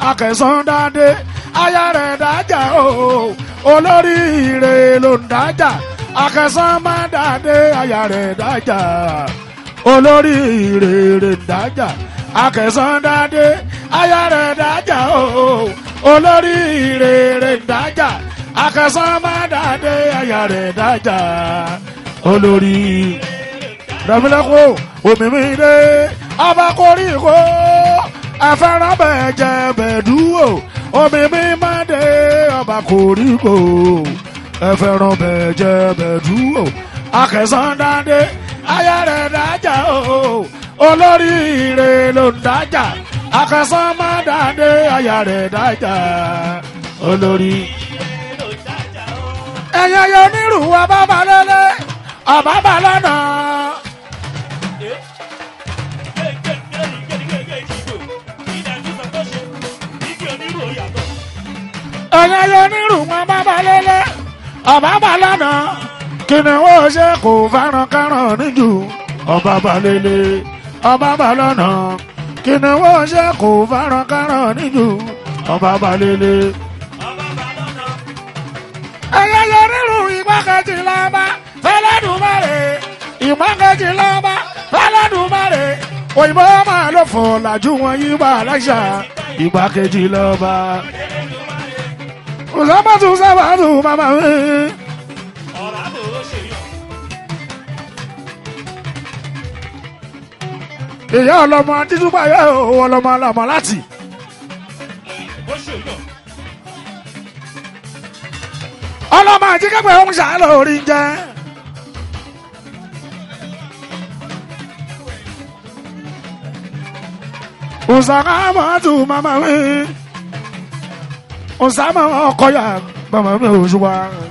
akẹsàn dáadé aya rẹ̀ dájà o olórí ire ló ń dájà akẹsàn má dáadé aya rẹ̀ dájà olórí ire rẹ̀ ń dájà akẹsàn dáadé aya rẹ̀ dájà o olórí ire rẹ̀ ń dájà akẹsàn má dáadé aya rẹ̀ dájà olórí rẹ̀mílẹ́kọ̀ òmìnirè ọba koríko ẹ̀fẹ́ràn bẹ́ẹ̀ jẹ́ bẹ́ẹ̀ dúró omi mi máa dé ọba koríko ẹ̀fẹ́ràn bẹ́ẹ̀ jẹ́ bẹ́ẹ̀ dúró akẹsàn dáadé aya rẹ̀ dájà o olórí ire ló ń dájà akẹsàn má dáadé aya rẹ̀ dájà olórí. ẹ̀yẹ yọ nírú ọba balẹ̀lẹ̀ ọba balẹ̀ náà. ẹ̀yẹ yọ nírú ọba balẹ̀lẹ̀ ọba balẹ̀ náà. kìnìún ó ṣe kò fẹ́ràn káràn níjù ọba balẹ̀lẹ̀ ọba balẹ̀ náà. kìnìún ó ṣe kò fẹ́ràn káràn níjù ọba balẹ̀lẹ̀ ẹyẹ yẹ nínú ìgbákejì lọ́ba fẹlẹ́dùmarè ìgbákejì lọ́ba fẹlẹ́dùmarè òyìnbó máa ló fò làjú wọn yí bá aláṣà ìgbákejì lọ́ba. ọ̀sánmọ́tò sábàtò màmá mi. ìyá ọlọmọ títúbà yẹ ọlọmọ ọlọmọ láti. ọlọ́mọ àti kẹ́pẹ́ ń ṣàlọ́ orí jẹ́. Usama mọ́tò mama mi. Usama ọkọ̀yà mama mi òṣùwà.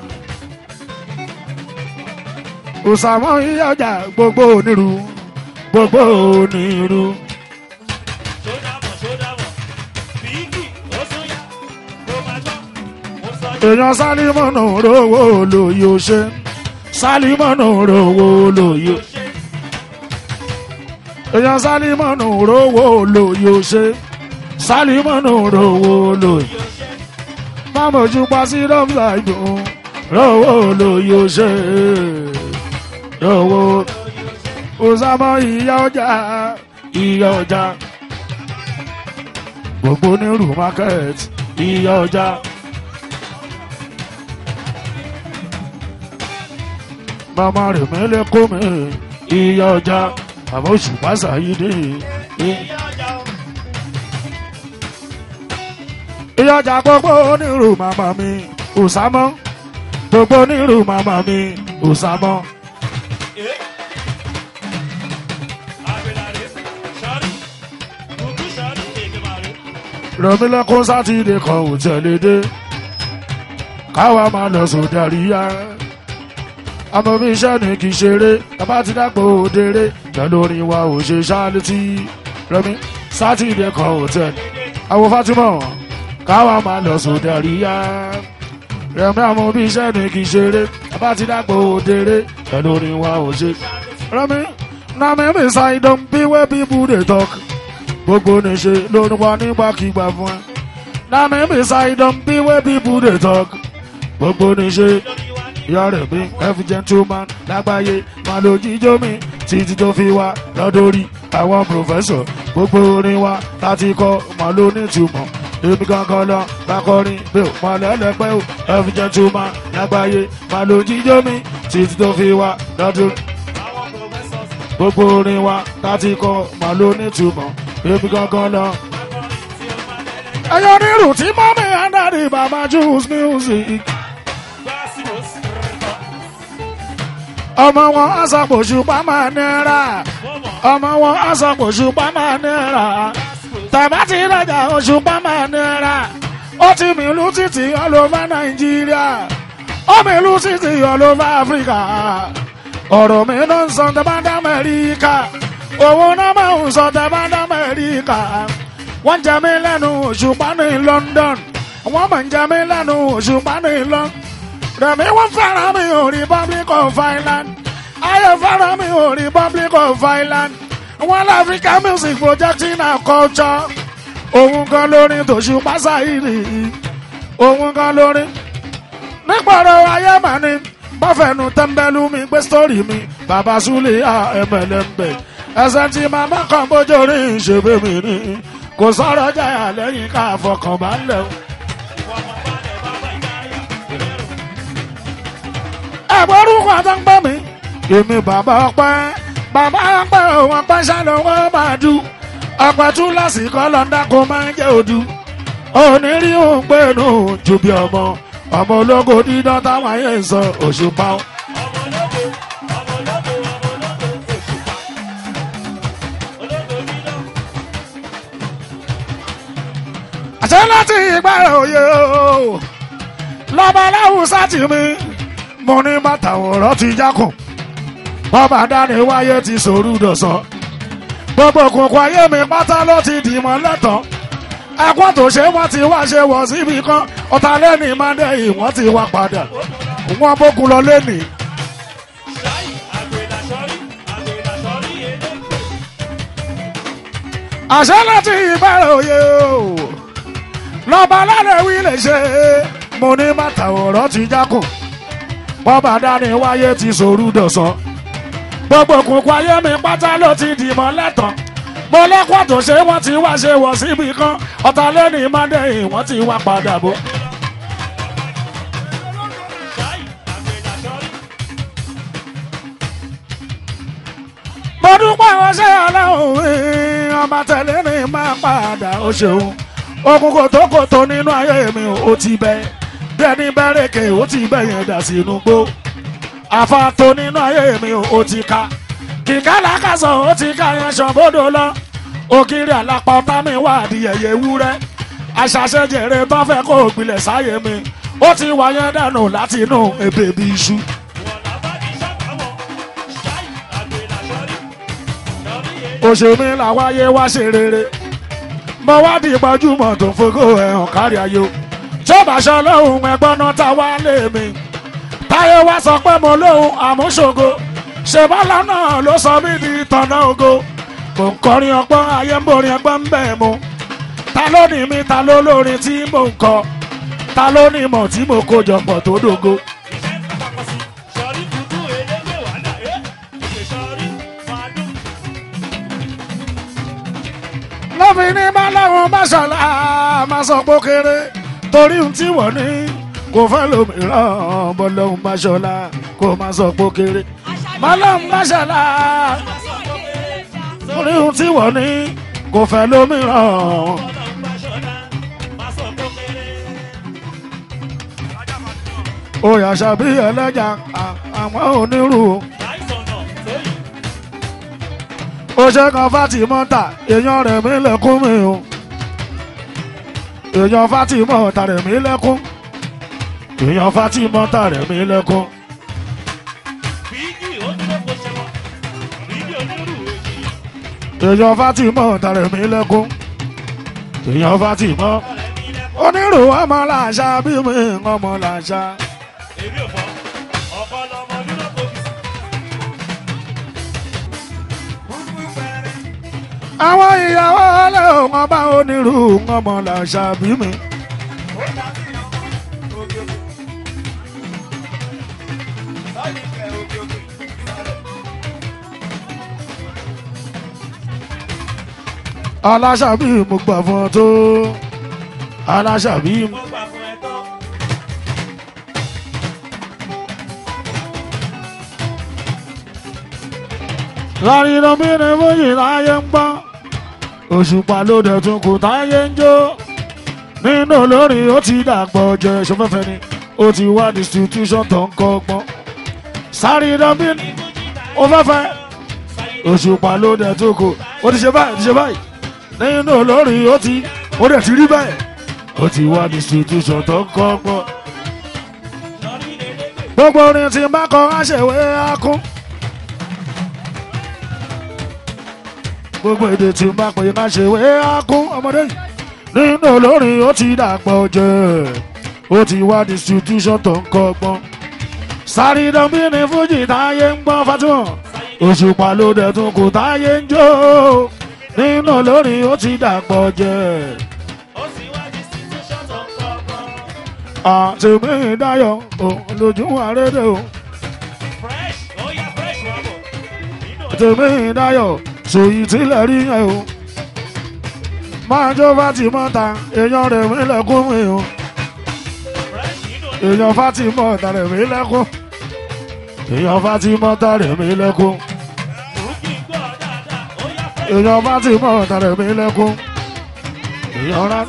Usama ìyájà gbogbo onírú gbogbo onírú. èèyàn sálímọ̀nù rówó lòyò ṣe sálímọ̀nù rówó lòyò èèyàn sálímọ̀nù rówó lòyò ṣe sálímọ̀nù rówó lòyò mámojú pa sí rọ́mùsà ìdùn rówó lòyò ṣe rówó òsàmọ́ ìyá ọjà ìyá ọjà gbogbo onírú market ìyá ọjà. mama rẹ̀ mẹ́lẹ̀ kó mi ìyá ọjà àmọ́ oṣù pàṣà yìí dé. ìyá ọjà gbogbo onírú màmá mi òsàmọ́ gbogbo onírú màmá mi òsàmọ́. rọmílẹ́kún sátidé kan ò tẹ̀lé dé káwa máa lọ sódà ríyá àmọ́ bí iṣẹ́ ni kì í ṣeré bàbá ti dàgbò òdèrè pẹ̀lú orin wa ò ṣe ṣáálí tí rẹmi sátidé kan ò tẹ̀ àwọn Fatima káwa máa lọ sódà ríyá rẹmi àmọ́ bí iṣẹ́ ni kì í ṣeré bàbá ti dàgbò òdèrè pẹ̀lú orin wa ò ṣe rẹmi na mímí ṣàìdán bí wẹ́ bíbú dè tọ́k gbogbo ní ṣe lórí wa nígbàkigbà fún ẹ na mímí ṣàìdán bí wẹ́ bíbú dè tọ́k gbogbo ní ṣe yọrẹ mi every gentleman lágbàáyé máa lo jíjó mi títí tó fi wá lọ́dọ̀rí àwọn pòfẹ́sọ̀ gbogbo orin wa láti kọ́ máa lo nítumọ̀ èmi gangan lọ bá kọrin bí o máa lẹ́lẹ́pẹ́ o every gentleman lágbàáyé máa lo jíjó mi títí tó fi wá lọ́dọ̀rí gbogbo orin wa láti kọ́ máa lo nítumọ̀ èmi gangan lọ. ẹyọ nírù tí mọ́mí andari bàbá juice music. ọmọ wọn aṣàpòṣù pàmò náírà ọmọ wọn aṣàpòṣù pàmò náírà tàbá ti rajà oṣù pàmò náírà ó ti mìlú títì all over nàìjíríà ó mìlú títì all over áfíríkà ọ̀rọ̀ mi ló ń sọ tẹ́bá dá amẹ́ríkà owó náà máa ń sọ tẹ́bá dá amẹ́ríkà wọ́n jẹ mí lẹ́nu òṣùpá ní London wọ́n mọ̀ ń jẹ mí lẹ́nu òṣùpá ní London rẹ̀mí wọ́n fẹ́ràn mi ò Republic of Ireland ayé fẹ́ràn mi ò Republic of Ireland wọ́n lọ African music projecting our culture òun kan lórin tòṣùpá sáyìrì òun kan lórin nípọ̀rọ̀ ayé màní bọ́fẹ̀nu tẹ́ḿbẹ́lú mi gbé sítórì mi bàbá súlẹ̀ ẹ̀mẹ̀lẹ́mbẹ̀ ẹsẹ̀ tí màmá kan bójú rí ìṣègbè mi ní kò sọ̀rọ̀ jáyà lẹ́yìn ká fọkànbalẹ̀ o. ẹ̀gbọ́n orúkọ tó ń gbọ́ mi èmi bàbá ọpẹ́ bàbá ọpẹ́ òun ọpẹ́ ṣàlọ́wọ́ máa dù ọpẹ́ tún lásìkò lọ́ńdà kó máa ń jẹ́ òdu onírí òun pé nù ju bí ọmọ ọmọ ológo dídán táwọn ayé ń sọ òṣùpá o. àṣẹ láti ìgbà òye o lọ́ba aláwùsá tì mí mo ní bàtà òrọ́ ti jákùn bọ́ba dání wáyé ti sòrú dọ̀sán gbogbo òkùnkùn ayé mi pátá ló ti dìmọ̀ lẹ́tọ̀ọ́ ẹ̀kọ́ tó ṣe wọ́n ti wá ṣe wọ̀ síbi kan ọ̀tá lẹ́nìí máa dẹ́ yìí wọ́n ti wá padà wọ́n bókun lọ lẹ́nìí. àṣẹ láti ìbẹ̀rẹ̀ òye o lọ́ba lálẹ́ wí lè ṣe mo ní bàtà ọ̀rọ̀ ti jákùn bọ́ba dání wáyé ti sòrú dọ̀sán gbogbo òkùnkùn ayé mi pátá ló ti dìmọ̀ lẹ́tọ̀ọ́ mo lẹ́kọ̀ọ́ tó ṣe wọ́n ti wá ṣe wọ̀ síbi kan ọ̀tá lẹ́nìí máa dẹ́ yìí wọ́n ti wá padà bọ̀. mo dúpẹ́ ọṣẹ́ aláwọ̀ ọmọ tẹ̀lé ni máa padà ó ṣeun okun kòtókòtó nínú ayé mi ó ti bẹ́ bẹ́ẹ̀ni bẹ́rẹ̀kẹ̀ ó ti bẹ̀yẹn dà sínú gbó àfàtò nínú ayé mi ó ti ka kìkà làkàsọ̀ ó ti ká yẹn ṣàn bódò lọ ògiri àlápá ọ̀tá mi wà adìyẹyẹ ewúrẹ́ aṣàṣẹjẹrẹ tó fẹ́ kó gbilẹ̀ sáyé mi ó ti wà yẹn dànù láti inú ebè bí iṣu. òṣèmí làwáyé wá ṣe rere mo wá di gbajúmọ̀ tó fogó ẹ̀hàn kárí ayé o tó bá ṣọ lóhùn ẹgbọ́n náà tá wá lé mi táyé wá sọ pé mo lóhùn àmúṣogo ṣèbálà náà ló sọ mí di tọ̀nà ògo mò ń kọrin ọgbọ́n ayé ń borin ẹgbọ́n ń bẹ̀ mu ta ló ní mi ta ló lórin tí mò ń kọ ta ló ní mọ̀ tí mo kó jọpọ̀ tó dògo. lọ́fi ní bá láwọn máṣàlá máa sọ pé ó kéré torí ohun tí wọ́n ní kò fẹ́ lómìíràn bọ́lọ́hún máṣọ́lá kò máa sọ pé ó kéré bọ́lọ́hún máṣàlá torí ohun tí wọ́n ní kò fẹ́ lómìíràn. oyà ṣàbí ẹlẹ́jà àwọn onírú. ó ṣe kan Fátímọ́tà èèyàn rẹ̀ mí lẹ́kún mi o èèyàn Fátímọ́tà rẹ̀ mí lẹ́kún èèyàn Fátímọ́tà rẹ̀ mí lẹ́kún. èèyàn Fátímọ́tà rẹ̀ mí lẹ́kún èèyàn Fátímọ́ onírú ọmọ làṣà bí mi ọmọ làṣà. èmi ò fọ ọkọ lọmọ dúró kò fi àwọn ìyàwó ọlọ́run ọba onírú ọmọ làṣà bí mi. aláṣàbí mo gbà fún ọ tó aláṣàbí mo gbà fún ẹ tán. láàrin omi ni fújì láyé ń gbọ́ òṣùpá ló dẹ̀ tún kù táyé ń jó nínú olórin ó ti dàgbọ́ jẹ ṣọfẹ́fẹ́ ni ó ti wá distribution tó ń kọ́ ọgbọ́n sáré omi ni ó fẹ́fẹ́ òṣùpá ló dẹ̀ tún kù ó ti ṣe báyìí ó ti ṣe báyìí nínú olórin ó ti ó dẹ̀ ti rí bẹ́ẹ̀ ó ti wá distribution tó ń kọ́ ọgbọ́n gbogbo orin tí n bá kọ aṣèwé akún. gbogbo èdè tí n bá pè ká ṣe wé akún ọmọdé yìí nínú olórin ó ti dàgbọ́ jẹ́ ó ti wá distribution tó ń kọ́gbọ́n sáré dánbí ní fújì táyé ń gbọ́n Fatima òṣùpá ló dẹ̀ tún kù táyé ń jó nínú olórin ó ti dàgbọ́ jẹ́ àtẹ̀mí dáyọ̀ ò lójú àrédè o fresh ó yá fresh wà bọ̀ nínú ẹ̀ àtẹ̀mí dáyọ̀ sòyí tilẹ̀ rí yẹn o máa jó Fátímọ́ta èèyàn rẹ̀ mí lẹ́kún mi o fresh nínú ẹ̀ èèyàn Fátímọ́ta rẹ̀ mí lẹ́kún èèyàn Fátímọ́ta rẹ̀ mí lẹ́kún rúkì gbọ́ dáadáa ó yá fresh èèyàn Fátímọ́ta rẹ̀ mí lẹ́kún èèyàn rà.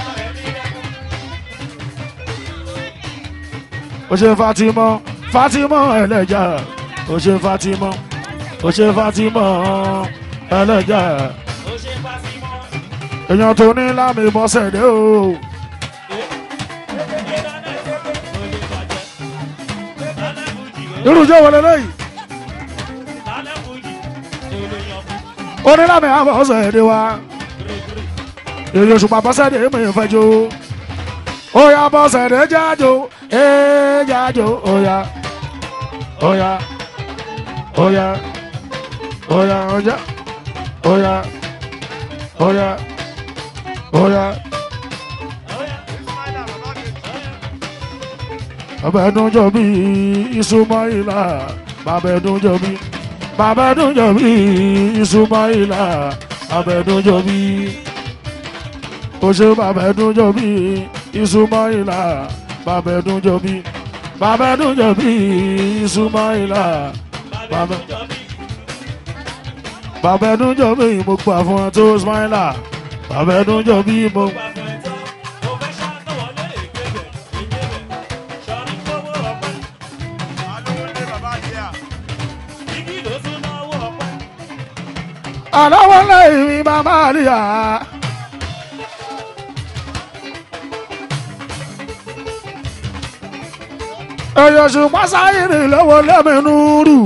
ó ṣe Fatima Fatima ẹlẹ́jà ó ṣe Fatima ó ṣe Fatima ẹlẹ́jà ó ṣe Fatima èèyàn tó ní lámì bọ́sẹ̀ dé o irújọ́ wọlé lẹ́yìn ó ní lámì bọ́sẹ̀ dé wa èèyàn ṣùgbọ́n bọ́sẹ̀ dé mi fẹ́ jó ó yá bọ́sẹ̀ dé jájó ee jájó ó yá ó yá ó yá ó yá ó yá ó yá ó yá ó yá. bàbá ẹdun jọ bí Ismaila bàbá ẹdun jọ bí bàbá ẹdun jọ bí Ismaila bàbá ẹdun jọ bí ó ṣe bàbá ẹdun jọ bí Ismaila bàbá ẹdun jọ bí bàbá ẹdun jọ bí Ismaila bàbá bàbá ẹdun jọ bí mo gbà fún ẹ tó Ismaila bàbá ẹdun jọ bí mo. àlọ́wọ́ lẹ́yìn mi bàbá àríyá. èèyàn ṣùgbọ́n sáyìnrì lọ́wọ́ lẹ́mìnú rù.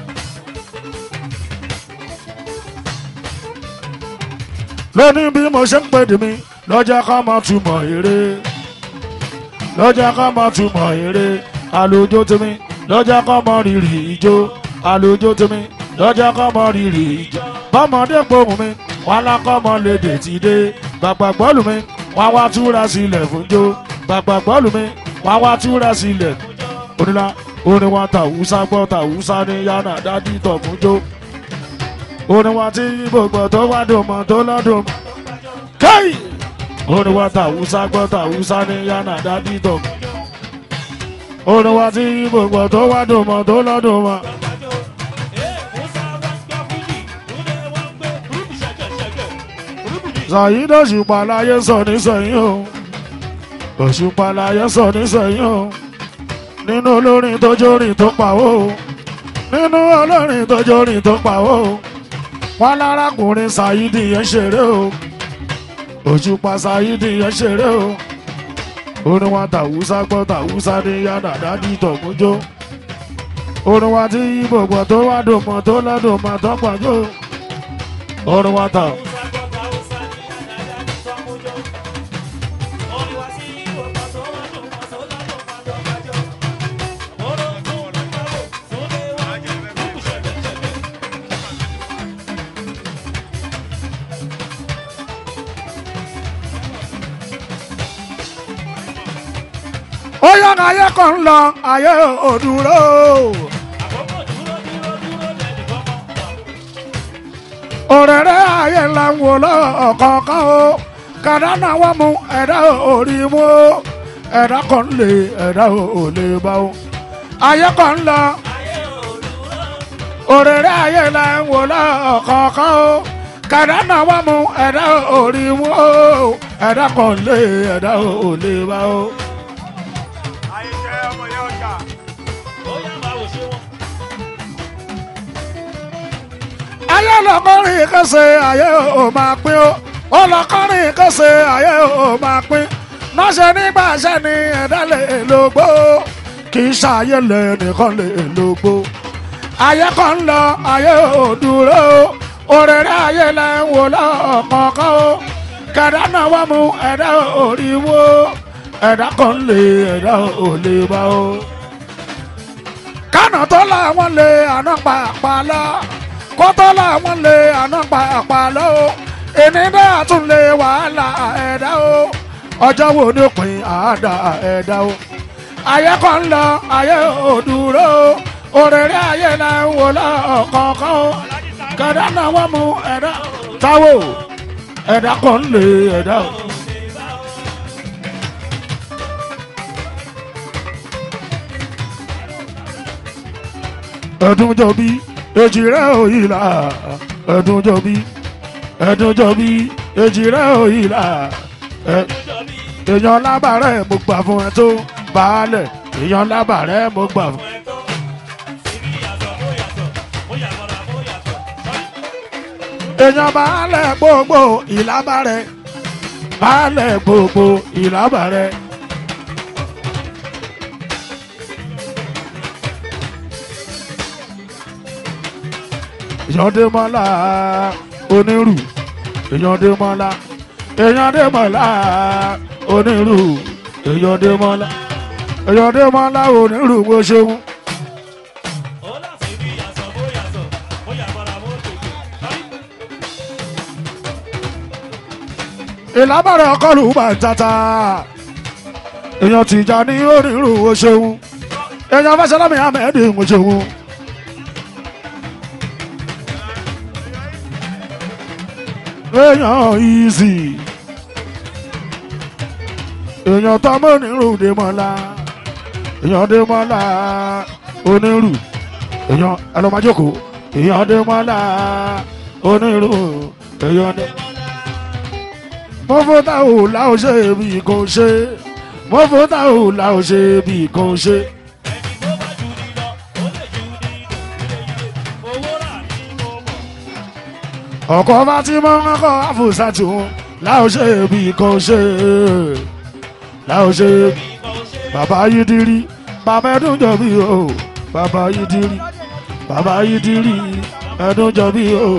lónìí bí mo ṣe ń pè dì mí lọ́jọ́ ká máa túmọ̀ eré lọ́jọ́ ká máa túmọ̀ eré àlòjó tèmi lọ́jọ́ ká máa rírì ijó àlòjó tèmi lọ́jọ́ ká máa rírì ijó bọ́mọdé pohùn mi wọn lákọ́mọ lédè ti dé gbàgbà gbọ́lù mi wọn wá túra sílẹ̀ fún jó gbàgbà gbọ́lù mi wọn wá túra sílẹ̀ onílà orin wa tàwùsá gbọ́ tàwùsá ní yánà dádì tọ̀ fún jó orin wa tí gbogbo tó wá dùn mọ́ tó lọ́dún mọ́ káyì orin wa tàwùsá gbọ́ tàwùsá ní yánà dádì tọ̀ fún jó orin wa tí gbogbo tó wá dùn mọ́ tó lọ́dún mọ́. Zàyídé òṣùpá láyé sọ nísẹ̀yìn o òṣùpá láyé sọ nísẹ̀yìn o nínú olórin tó jórin tó pàwó o nínú olórin tó jórin tó pàwó o wọn lárakùnrin Sàyídì yẹn ṣeré o òṣùpá Sàyídì yẹn ṣeré o orin wa tàwùsá gbọ́ tàwùsá ní yàrá dádì tọ̀gúnjó orin wa tí ibo gbọ́ tó wá dùn mọ́ tó lọ́dún mọ́ tó pàjó orin wa tà. ó yá ayé kan ń lọ ayé ò dúró. òrèrè ayé ńlá ń wò lọ́ọ̀kọ̀ọ̀kan o kàdánà wọ́n mú ẹ̀dá orí mú o ẹ̀dá kan lè ẹ̀dá ò lè bá o. ayé kan ń lọ òrèrè ayé ńlá ń wò lọ́ọ̀kọ̀ọ̀kan o kàdánà wọ́n mú ẹ̀dá orí mú o ẹ̀dá kan lè ẹ̀dá ò lè bá o. ayé lọkọrin kẹsẹ̀ ayé ò máa pín ó ọlọkọrin kẹsẹ̀ ayé ò máa pín náṣẹ nígbà ṣẹ ni ẹ̀dá lè lògbó kì í ṣàyè lẹ nìkan lè lògbó ayé kan ń lọ ayé ò dúró òrèrè ayé lẹ ń wò lọ́kọ̀ọ̀kan ó kẹ̀dá náà wọ́n mú ẹ̀dá ò rí wó ẹ̀dá kan lè ẹ̀dá ò lè bá ó kánà tó làwọn lè àná pàápàá lọ kótó làwọn lè àná pàápàá lọ o èmi náà tún lè wàhálà ẹ̀dá o ọjọ́ wo ni òpin àádá ẹ̀dá o ayé kan ń lọ ayé ò dúró òrèrè ayé là ń wò lọ́kọ̀ọ̀kan o kẹ̀dá náà wọ́n mú ẹ̀dá táwò ẹ̀dá kan ń lè ẹ̀dá o. ẹ̀dùn jọ̀bí èjì rẹ̀ òyìnlá ẹ̀dùn jọ̀bí ẹ̀dùn jọ̀bí èjì rẹ̀ òyìnlá èèyàn lábàárẹ̀ mo gbà fún ẹ tó baálẹ̀ èèyàn lábàárẹ̀ mo gbà fún. èèyàn baálẹ̀ gbogbo ìlábàárẹ̀ baálẹ̀ gbogbo ìlábàárẹ̀. èèyàn dé mọ́lá onírù èèyàn dé mọ́lá èèyàn dé mọ́lá onírù èèyàn dé mọ́lá èèyàn dé mọ́lá onírù bó ṣeun. ìlábàárẹ̀ ọkọlù bàtàtà èèyàn tìjà ní onírù bó ṣeun èèyàn fẹsẹ̀lámì ahmed bó ṣeun. èèyàn easy èèyàn tọmọ onírú dèmọlá èèyàn dèmọlá onírú èèyàn ẹlọmọjòkó èèyàn dèmọlá onírú èèyàn dè. mo fún táwọn làwọn ṣe bí kò ṣe mo fún táwọn làwọn ṣe bí kò ṣe. ọkọ̀ bá ti mọ́ ọkọ̀ àfòsàtì wọn láwọn ṣe bí kò ṣe láwọn ṣe bàbá yìí dirí bàbá ẹdún jọ bí o bàbá yìí dirí bàbá yìí dirí ẹdún jọ bí o.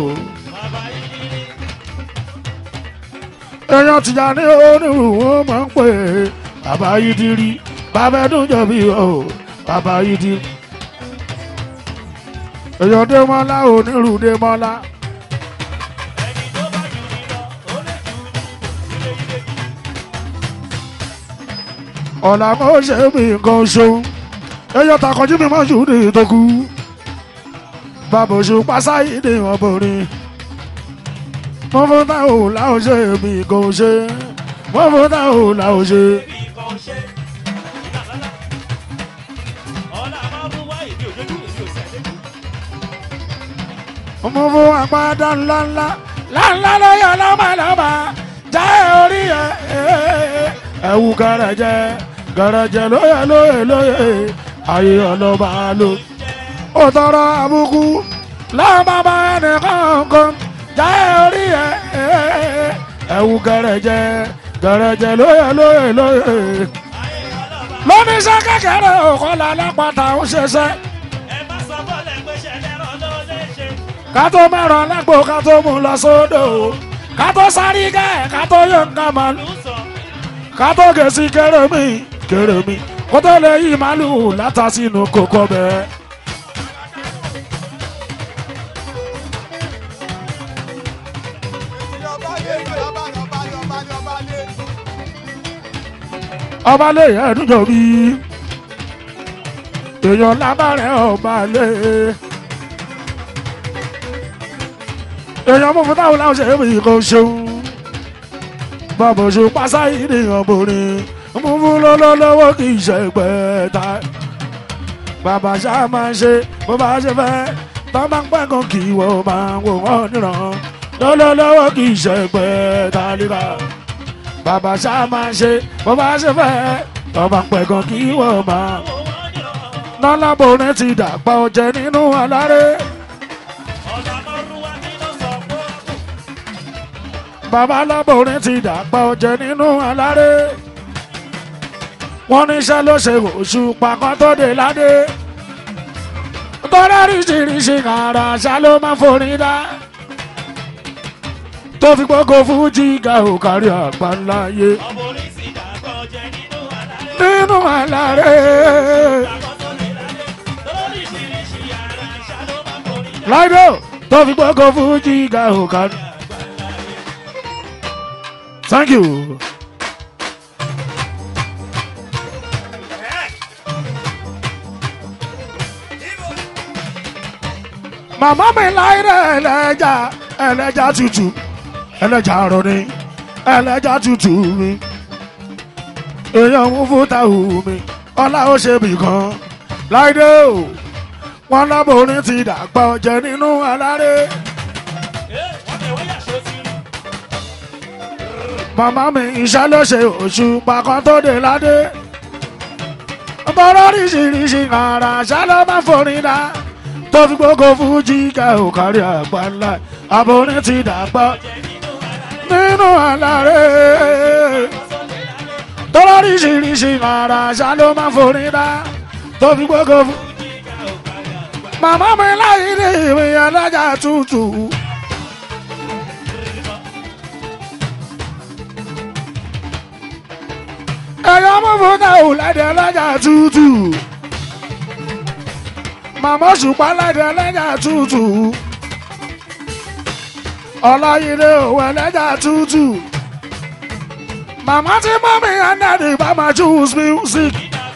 èèyàn tìjà ní onírú wọn máa ń pè é bàbá yìí dirí bàbá ẹdún jọ bí o bàbá yìí dirí. èèyàn dé mọ́lá onírú dé mọ́lá. ọ̀la mo ṣe bí nǹkan ṣo ẹyọ takọjú mi mọ́ ṣùdì tó kú bàbá oṣù pásáyé ní ọbọrin mo fún táwọn làwọn ṣe bí nǹkan ṣe mo fún táwọn làwọn ṣe. mo fún àpáta ńláńlá ńláńlá lóyè lọ́mọlọ́mọ jẹ́ orí ẹ̀ ẹ̀wù gẹ̀rẹ̀jẹ̀ gẹ̀rẹ̀jẹ̀ lóyè lóyè lóyè ayé ọlọ́ba ló. ó tọrọ àbùkù lọ́mọba ẹnìkankan jẹ́ orí ẹ̀ ẹ̀wù gẹ̀rẹ̀jẹ̀ gẹ̀rẹ̀jẹ̀ lóyè lóyè lóyè. lóníṣẹ́ kékeré òkọ́lá lápáta ń ṣiṣẹ́. ká tó mẹ́ràn lágbo ká tó mú lọ sódò ká tó sáré gẹ́ ká tó yọ nǹkan màlúù kátó gèsì kéré-mi kéré-mi kó tó lè yí màlúù látà sínú kókó bẹ́ẹ̀. ọba lè ẹdún jọ bí èèyàn lábàárẹ̀ ọba lè èèyàn mú fún táwọn láwọn ṣe é bí kò ṣeun bàbá oṣù pásá ìdíyàn borí mú fún lọ́lọ́lọ́wọ́ kì í ṣe pẹ́ẹ́ta bàbá ṣá máa ń ṣe bó bá ṣe fẹ́ tó bá ń pẹ́ kan kì í wọ́n máa ń wò wọ́n níran lọ́lọ́lọ́wọ́ kì í ṣe pẹ́ẹ́ta líra bàbá ṣá máa ń ṣe bó bá ṣe fẹ́ tó bá ń pẹ́ kan kì í wọ́n máa nọ́lábòrin ti dàgbà ọ̀jẹ̀ nínú aláré. bàbá alábòrin ti dàgbà ọ̀jẹ̀ nínú aláré wọ́n níṣẹ́ ló ṣe oṣù pàkọ́ tó dé ládé tọ́lá ríṣiríṣi kàrà àṣà ló máa forin dá tó fi gbogbo fújì ga ò kárí àgbáńláyé nínú aláré láìdó tó fi gbogbo fújì ga ò kárí. Thank you. màmá mi láìrè ẹlẹ́jà ẹlẹ́jà tútù ẹlẹ́jà rọ̀ni ẹlẹ́jà tútù mi èèyàn mú fúta hù mi ọlá ó ṣe bì kan láìdé o wọn láborin ti dàgbà ọjẹ nínú aláré màmá mi iṣẹ́ ló ṣe oṣù pàkan tó dé ládé bọ́rọ̀ oríṣiríṣi ara ṣá ló máa forin dá tó fi gbogbo fújì ká ò kárí àgbà ńlá aborin ti dàgbà nínú aláré tọ́lọ́ oríṣiríṣi ara ṣá ló máa forin dá tó fi gbogbo fújì màmá mi láyé ní ìwé alájà tútù. ẹ̀yọ́ mú fún náà lẹ́dẹ̀ alájà tútù. màmá ṣùpá lẹ́dẹ̀ alájà tútù. ọláyídé òwe alájà tútù. màmá tí mọ́mí anadi bá máa choose music.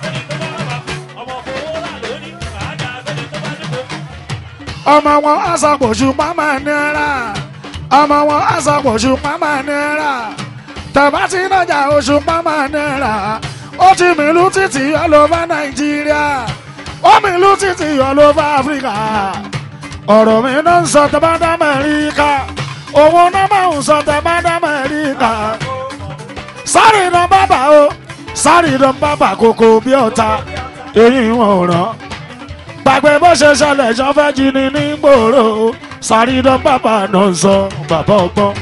ọmọ wọn aṣàpọ̀jù máma náírà ọmọ wọn aṣàpọ̀jù máma náírà tẹ̀bá tí nájà oṣù máma náírà ó ti mìlú títì all over nàìjíríà ó mìlú títì all over áfíríkà ọ̀rọ̀ mi náà ń sọ tẹ̀bá dá mẹ́ríkà owó náà máa ń sọ tẹ̀bá dá mẹ́ríkà sáré ìdán bàbà o sáré ìdán bàbà kòkò bí ọ̀tá èyí wọn ò rán gbàgbé bó ṣe ṣẹlẹ̀ ṣan fẹ́ jí ni ní gbòòrò sàrídán bàbá náà ń sọ bàbá ọgbọ́n.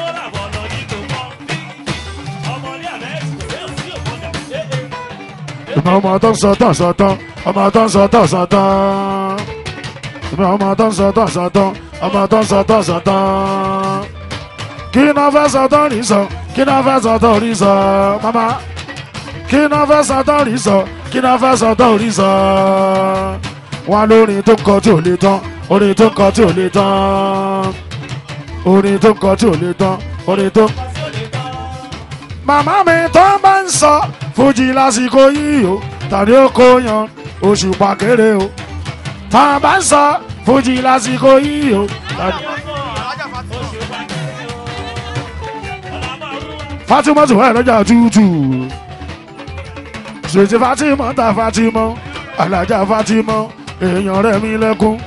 ìmọ̀ ọmọ tó ń sọ tán sọ tán ọmọ tó ń sọ tán sọ tán ìmọ̀ ọmọ tó ń sọ tán sọ tán ọmọ tó ń sọ tán sọ tán kí náà fẹ́ sọ tán rí sọ kí náà fẹ́ sọ tán rí sọ mama kí náà fẹ́ sọ tán rí sọ kí náà fẹ́ sọ tán rí sọ wọn lórin tó ń kọ tí ò lè tán orin tó ń kọ tí ò lè tán orin tó ń kọ tí ò lè tán orin tó. màmá mi tó bá ń sọ fújì lásìkò yìí o tàbí ó kó yan oṣù pàkéré o tá a bá ń sọ fújì lásìkò yìí o tàbí. fatima tó wà lọ́jà tútù ṣèṣe fatima ta fatima alájà fatima èèyàn rẹ̀ mi lẹ́kún.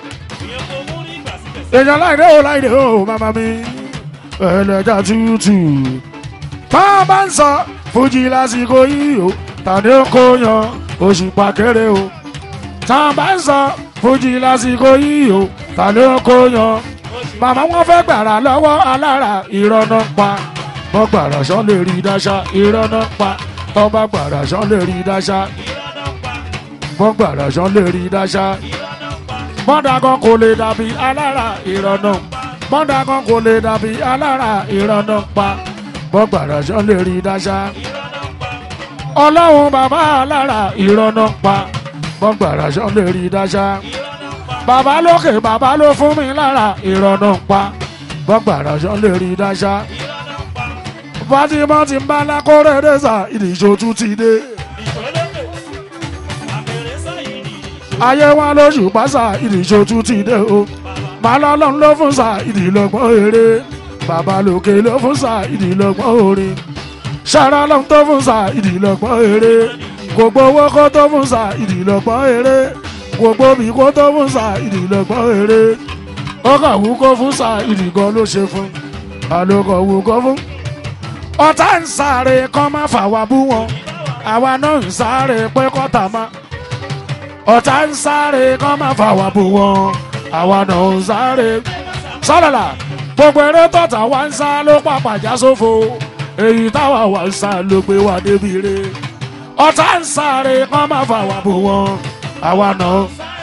èèyàn láìdé o láìdé o màmá mi ẹlẹ́jà tútù. bá a bá ń sọ fújì lásìkò yìí o tàbí ó kó yan oṣù pàkéré o. tá a bá ń sọ fújì lásìkò yìí o tàbí ó kó yan. màmá wọn fẹ́ gbàrà lọ́wọ́ alára ìrọ̀nà pa. wọ́n gbàrà sán lè rí dáṣà ìrọ̀nà pa. tọ́ bá gbàrà sán lè rí dáṣà wọ́n gbàrà sán lè rí dáṣá. mọ́dàgán kò lè dàbí alára ìrọ̀nà mọ́dàgán kò lè dàbí alára ìrọ̀nà pa wọ́n gbàrà sán lè rí dáṣá. ọlọ́run bàbá alára ìrọ̀nà pa wọ́n gbàrà sán lè rí dáṣá. bàbá lókè bàbá ló fún mi lára ìrọ̀nà pa wọ́n gbàrà sán lè rí dáṣá. fatima ti ń bá lákòrè dẹ́sà ìdíjọ́ tún ti dé. ayé wọn lóṣù pásá ìdíjọ́tú ti dé o màá lọ́lọ́run ló fún sa ìdílọ́gbọ́n eré bàbá lòkè ló fún sa ìdílọ́gbọ́n orin ṣara lọ́run tó fún sa ìdílọ́gbọ́n eré gbogbo owó kó tó fún sa ìdílọ́gbọ́n eré gbogbo bí kó tó fún sa ìdílọ́gbọ́n eré ó kà wú kó fún sa ìdígan ló ṣe fún àlòkọ̀ wú kó fún. ọ̀tá ń sáré kọ́ má fà wá bú wọn àwa náà ń sáré pé kọ́tà máa ọ̀tá ń sáré kọ́ máa fà wá bò wọ́n àwa náà ń sáré. sálàlà gbogbo eré tọ̀tà wá ń sá ló pàpà já sófo èyí táwa wá ń sá ló gbé wá débi re. ọ̀tá ń sáré kọ́ máa fà wá bò wọ́n àwa náà.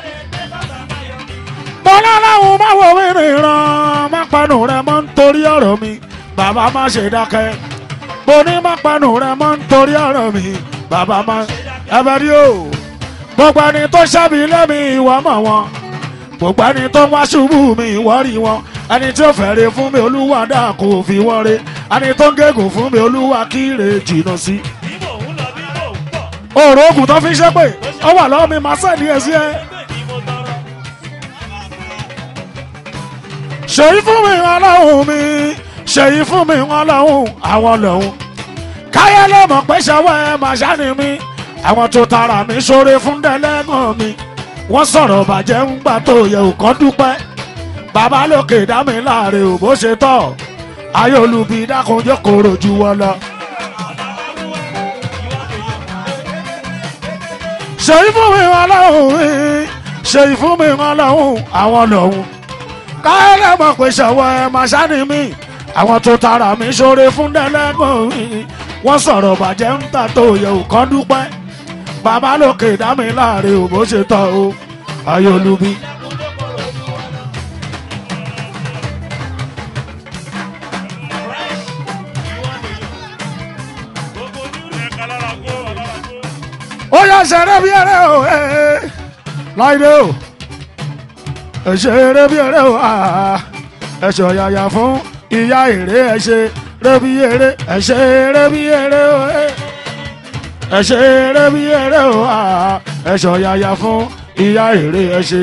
bọ́lá láwọn máa wọ wíìrì ràn má panu rẹ mọ́ nítorí ọ̀rọ̀ mi bàbá má ṣe dákẹ́. mo ní má panu rẹ mọ́ nítorí ọ̀rọ̀ mi bàbá má ẹ bẹ rí o gbogbo ẹni tó ṣẹ́bi lẹ́mi ìwọ mọ̀ wọn gbogbo ẹni tó wá ṣubú mi ìwọ rí wọn ẹni tí ó fẹ́rẹ̀ fún mi olúwa dà kó fi wọ́n re ẹni tó ń gégùn fún mi olúwa kíre jìnnà sí. òòrùn oògùn tó fi ṣe pé ó wà lọ́wọ́ mi máa sẹ́ni ẹ̀ sí ẹ. ṣèyí fún mi ọlọ́run mi ṣèyí fún mi ọlọ́run àwọn lòun káyọ̀ ló mọ̀ pé ṣàwọ́ ẹ máa ṣáni mi àwọn tó tara mi ṣoore fún dẹ́lẹ́gàn mi wọ́n sọ̀rọ̀ bàjẹ́ ń gbà tó yẹ òkan dúpẹ́ bàbá lókè dá mi láàrin ò bó ṣe tọ̀ ayé olùbí dákunjẹ́ kòrò ju wọn lọ. ṣèyí fún mi ọlọ́run mi ṣèyí fún mi ọlọ́run àwọn lòun káyọ̀lẹ́ mọ̀ pé ṣọwọ́ ẹ máa ṣáni mi àwọn tó tara mi ṣoore fún dẹ́lẹ́gàn mi wọ́n sọ̀rọ̀ bàjẹ́ ń tà tó yẹ òkan dúpẹ́ bàbá lókè dá mi láàrin ò bó ṣe tọ́ o ayé olùbí. ó yà ṣeré bí eré o ee láìdé o ẹ ṣeré bí eré o aa ẹ ṣọ yàyà fún ìyá èrè ẹ ṣeré bí eré ẹ ṣeré bí eré o ee ẹ ṣeré bí eré o aa ẹ ṣọ yàyà fún ìyá èrè ẹ ṣe.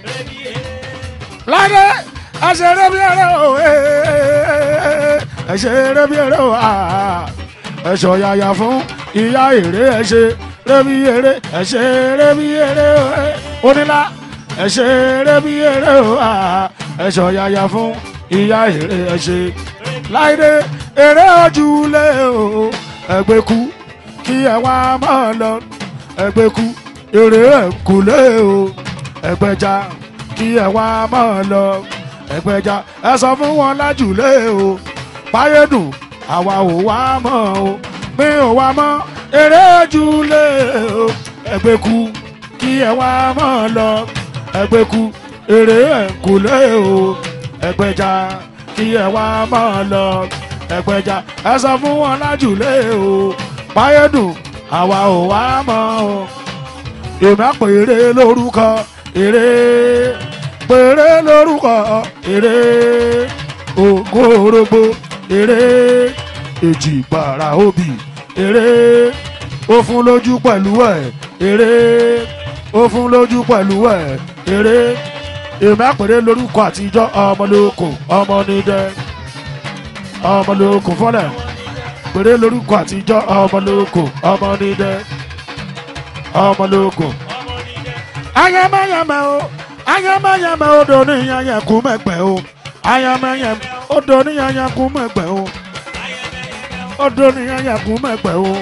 láìdé ẹ ṣeré bí eré o ee ẹ ṣeré bí eré o aa ẹ ṣọ yàyà fún ìyá èrè ẹ ṣe rẹ́bí eré ẹ̀ṣẹ̀ rẹ́bí eré onílà ẹ̀ṣẹ̀ rẹ́bí eré ẹ̀ṣọ̀ yàyà fún ìyá èrè ẹ̀ṣẹ̀ láìdé eré ojúlé o ẹgbẹ́kú kí ẹ wá máa lọ ẹgbẹ́kú eré ẹ̀kúlé o ẹgbẹ́já kí ẹ wá máa lọ ẹgbẹ́já ẹ sọ fún wọn lájúlé o páyédùn àwa ò wá mọ́ o mi ò wá mọ́ eré ojúlé o ẹgbẹ́kú kí ẹ wá mọ́ lọ ẹgbẹ́kú eré ẹ̀kúlé o ẹgbẹ́já kí ẹ wá mọ́ lọ ẹgbẹ́já ẹ sọ fún wọn lájúlé o páyédùn àwa ò wá mọ́ o èmi àpò eré lórúkọ eré péré lórúkọ eré ògùn orógbó eré èjì gbàrà òbí eré ó fún lójú pẹ̀lú ẹ̀ eré ó fún lójú pẹ̀lú ẹ̀ eré èmi àpèrè lórúkọ àtijọ́ ọmọlóko ọmọnidẹ ọmọlóko fọlẹ̀ pèrè lórúkọ àtijọ́ ọmọlóko ọmọnidẹ ọmọlóko. ayẹmẹyẹmẹ o ayẹmẹyẹmẹ o dò ní yẹyẹkú mẹgbẹ o ayẹmẹyẹmẹ o dò ní yẹyẹkú mẹgbẹ o ọdún ní ayàkùn mẹ́pẹ́ o.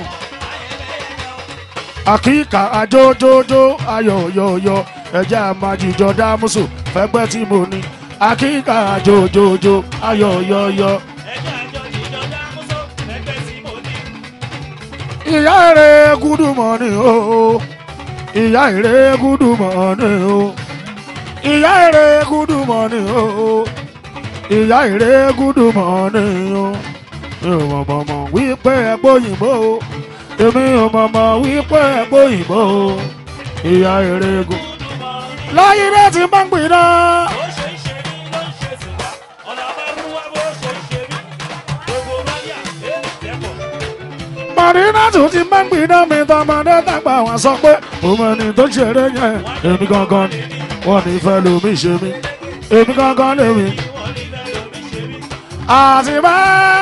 àkíkà àjójójó ayọ̀yọ̀yọ̀ ẹ̀jẹ̀ àmàjìjọ dámúsù fẹ́gbẹ́ tí mo ní. àkíkà àjójójó ayọ̀yọ̀yọ̀. ìyá èrè gúdùmọ̀ ni o ìyá èrè gúdùmọ̀ ni o ìyá èrè gúdùmọ̀ ni o ìyá èrè gúdùmọ̀ ni o mi ò mọ̀ mọ̀ mọ̀ wípé ẹgbẹ́ òyìnbó o èmi ò mọ̀ mọ̀ wípé ẹgbẹ́ òyìnbó o ìyá erégún. láyé rẹ̀ ti máa ń gbìn náà. màrínà tún ti máa ń gbìn náà mi tọmọdé tàgbà wọn sọ pé òun ẹni tó ṣeré yẹn èmi gangan ni wọn ní fẹ́ lomi ṣe mí èmi gangan lèmi. àti bá.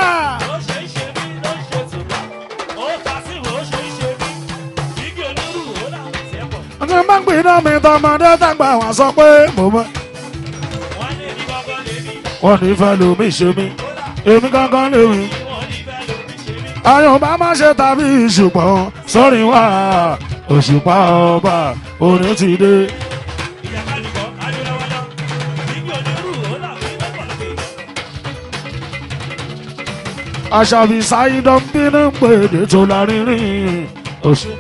ọtí máa ń gbìn náà mi tọmọdé tàgbà wọn sọ pé mo mọ. wọn ní fẹ́ lomi ṣe mí èmi gangan lèmi ayọ̀bá má ṣe tàbí ṣùgbọ́n sọ́rin wá òṣùpá ọba orin ti dé. aṣàbí ṣáìdán bínú pèdè tó lárinrin oṣù.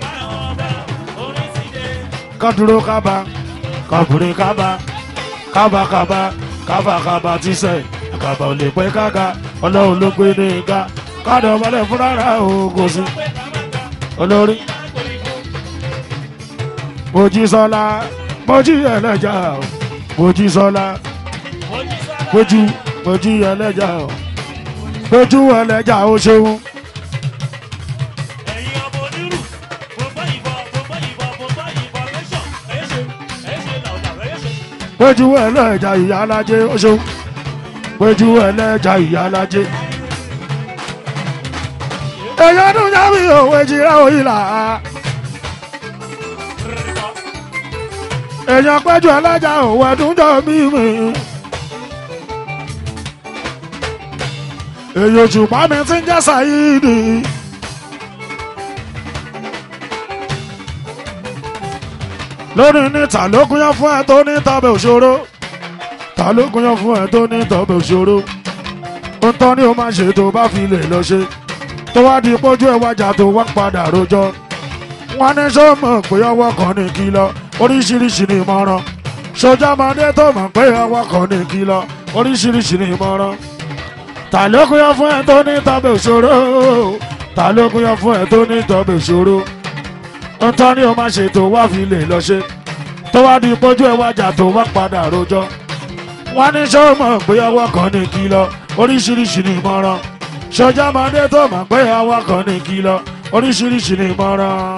kádúró kábà kábùrín kábà kábàkábà kábàkábà tíṣẹ̀ kábà ò lè pẹ́ kága ọlọ́run ló gbé ní ìga kádọ̀ ọmọdé fúnra oògùn sí olórí. mojísọ́lá mojí ẹlẹ́jà o mojísọ́lá mojú mojí ẹlẹ́jà o mojú ẹlẹ́jà o ṣeun. mojú ẹlẹ́jà ìyá alájẹ o ṣeun. péjú ẹlẹ́jà ìyálájé. èèyàn ọdún jábí òwe jìrá òyìnlá. èèyàn péjú ẹlẹ́jà òwe ẹdún jọ mímì. èèyàn òṣùpá mi ti ń jẹ́ sàyídì. lórí níta ló gúnyán fún ẹ tó ní tọ́bẹ̀ òṣòro ta ló gúnyán fún ẹ tó ní tọ́bẹ̀ òṣòro ń tọ́ ni ó máa ṣe tó bá fi lè lọ ṣe tó wá di pójú ẹ wájà tó wá padà rojọ́ wọn ní sọ mọ̀ pé ọwọ́ kan ní kìlọ̀ oríṣiríṣi ní ìmọ̀ràn sọjá ọmọdé tó mọ̀ pé ọwọ́ kan ní kìlọ̀ oríṣiríṣi ní ìmọ̀ràn ta ló gúnyán fún ẹ tó ní tọ́bẹ̀ òṣòro ta ló gúnyán fún ẹ tó ní tọ́bẹ̀ òṣòro ntọ́ ni o máa ṣe tó wá fi lè lọ ṣe tó wá di pójú ẹ wájà tó wá padà rojọ́ wọ́n ní ṣé o mọ̀ pé ọwọ́ kan ní kìlọ̀ oríṣiríṣi ní ìmọ̀ràn ṣọjá ọmọdé tó mọ̀ pé ọwọ́ kan ní kìlọ̀ oríṣiríṣi ní ìmọ̀ràn.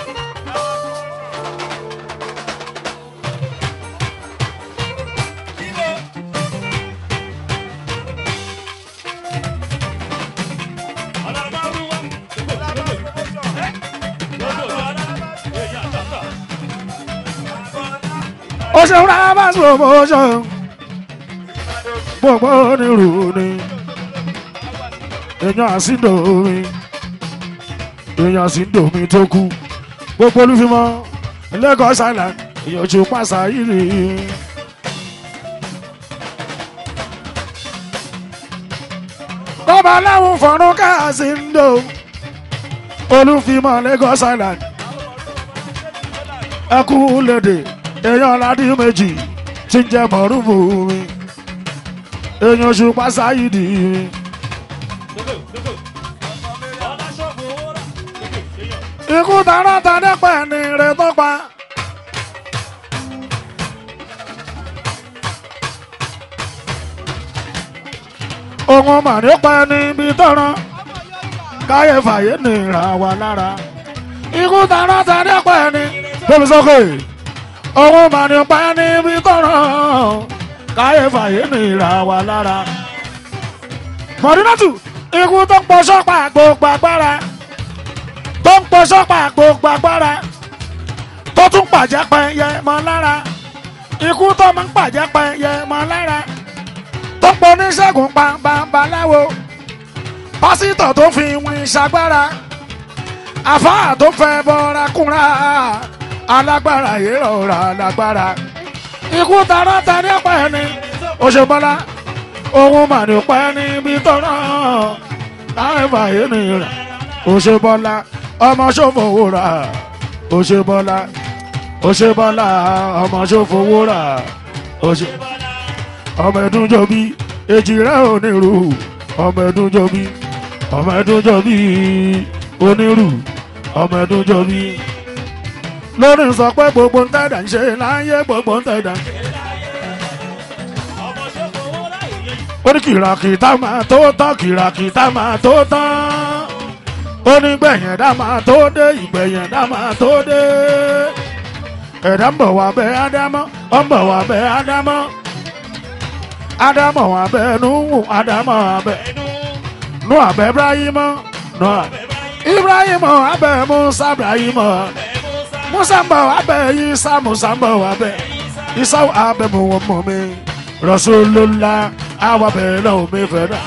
ó ṣe ń ra bá promotion gbogbo onírú ni èèyàn àsìndò mi èèyàn àsìndò mi tó kú gbogbo olúfimọ́ Lagos Island èèyàn ojú pàṣà yìí rí kọ́ba láwọn fọ̀rún káàsìndò olúfimọ́ Lagos Island ẹkú lédè èèyàn aládé méjì tí ń jẹ mọ̀rúfù mi èèyàn oṣù pásáyìdì mi. ikú tààrà tàdé pẹ̀ ní rẹ̀ tó pa. ohun màrí pa níbi tọ́rọ káyé fàyè nìra wà lára ikú tààrà tàdé pẹ̀ ní. tóbi sókè ohun màrí pa níbi tọ́rọ káyé fàyè nìra wà lára. mọ̀rínàtù ikú tó pọ̀ sọ́pà gbogbo agbára tó ń pọ̀ sọ́pà gbogbo agbára tó tún pàjẹ́ pẹ́yẹ mọ́ lára ikú tó máa ń pàjẹ́ pẹ́yẹ mọ́ lára tó pọ̀ oníṣègùn babaláwo pásítọ̀ tó fi wín ṣagbára àfáà tó fẹ́ bọ́ra kúnra alágbára yìí rọra lágbára ikú tara tani ọ̀pẹ ni òṣèbọ́lá ohun màní ọ̀pẹ ni bí tọ́rọ láì fàyè nìyẹn òṣèbọ́lá ọmọ ṣòfò rà òṣèbọ́lá òṣèbọ́lá ọmọ ṣòfò rà òṣè ọmọ ẹdún jọbí èjì rẹ onírú ọmọ ẹdún jọbí ọmọ ẹdún jọbí onírú ọmọ ẹdún jọbí lórí sọ pé gbogbo ń tẹ̀dá ń ṣe láyé gbogbo ń tẹ̀dá. ó ní kìràkìtà máa tó tán kìràkìtà máa tó tán ó ní gbẹ̀yìn ẹ̀dá máa tó dé ìgbẹ̀yìn ẹ̀dá máa tó dé ẹ̀dá ń bọ̀ wá bẹ́ ádámọ́ ó ń bọ̀ wá bẹ́ ádámọ́ ádámọ̀ wá bẹ́ núhù ádámọ̀ wá bẹ́ nú àbẹ́ ibrahimọ́ nú àbẹ́ ibrahimọ́ abẹ́ musa ibrahimọ́ musa ń bọ̀ wá bẹ́ isa musa ń bọ̀ wá bẹ́ isa abẹ́ mu wọn mọ̀ mi rasulullah àwọn abẹ́ náà mi fẹ́ náà.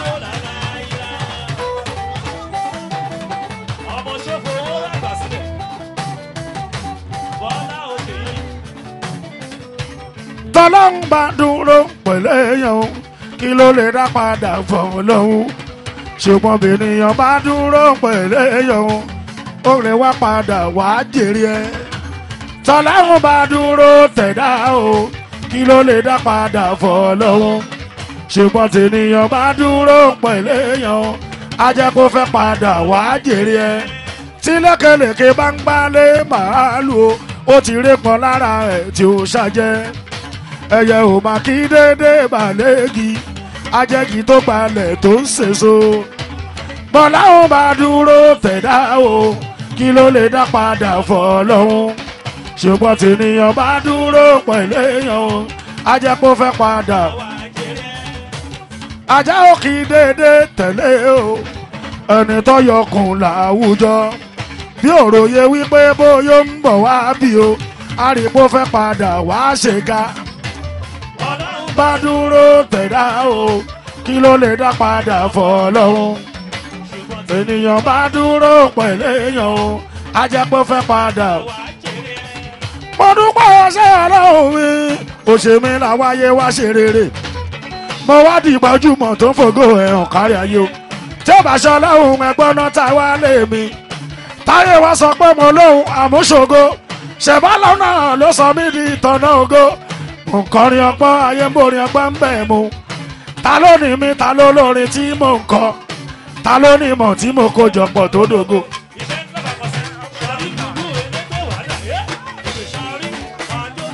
tọ́lọ́n bá dúró pẹ̀lú èèyàn kí ló lè dá padà fọ̀hún lọ́hún ṣùgbọ́n bènìyàn bá dúró pẹ̀lú èèyàn ó lè wá padà wá jèrè ẹ̀ tọ́lọ́n bá dúró tẹ̀dá o kí ló lè dá padà fọ̀hún lọ́hún ṣùgbọ́n tènìyàn bá dúró pẹ̀lú èèyàn á jẹ́ kó fẹ́ padà wá jèrè ẹ̀ tí lékelèké bá ń gbálé màálù ó ti rí pọn lára ẹ̀ tí ó ṣàjẹ́ ẹyẹ ò máa kí dédé balẹ̀gì ajẹ́gi tó gbalẹ̀ tó ń sèso bọ́lá ò bá dúró tẹ̀dá o kí ló lè dá padà fọ́ lọ́hún ṣùgbọ́n tènìyàn bá dúró pẹ̀lú èèyàn o ajẹ́ kó fẹ́ padà ajá ò kì í dédé tẹ̀lé o ẹni tó yọkùn láwùjọ bí òròyé wípé bóyá ń bọ̀ wá bí o àrìpó fẹ́ padà wá ṣèga ọlọ́run bá dúró tẹ̀dá o kí ló lè dá padà fọlọ́run ṣùgbọ́n tí ènìyàn bá dúró pẹ̀lú èèyàn o ajẹ́pọ̀ fẹ́ padà. wàá jèrè mo dúpẹ́ ọṣẹ́ ọlọ́run mi òṣèmí làwáyé wá ṣe rere mo wá di gbajúmọ̀ tó ń fògo ẹ̀hàn kárí ayé o tí ó bá ṣe ọlọ́run ẹgbọ́n náà tá wá lé mi táyé wá sọ pé mo lóhun àmúṣogo ṣẹ̀bá lọ́nà ló sọ mí di ìtọ̀nà ògo nkọrin ọgbọ́n ayé ń borin ọgbọ́n ń bẹ̀ mu ta ló ní mi ta ló lórin tí mò ń kọ ta ló ní ìmọ̀ tí mo kó jọpọ̀ tó dògo. iṣẹ́ ń lọ́ba kọsẹ̀ sọrí gbogbo elétò wàhálà ẹ́ ìwé sọrí àjọ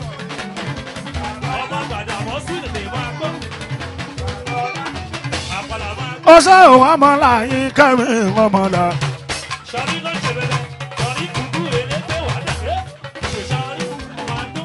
ọmọ gbàdà mọ́ sí lè máa gbọ́ àpàlà máa gbọ́ ọṣẹ́ òun àmọ́lá yín kẹ́mi ọmọlá. sọrí ló ṣe bẹ̀rẹ̀ sọrí gbogbo elétò wàhálà ẹ́ ìwé sọrí máa gbọ́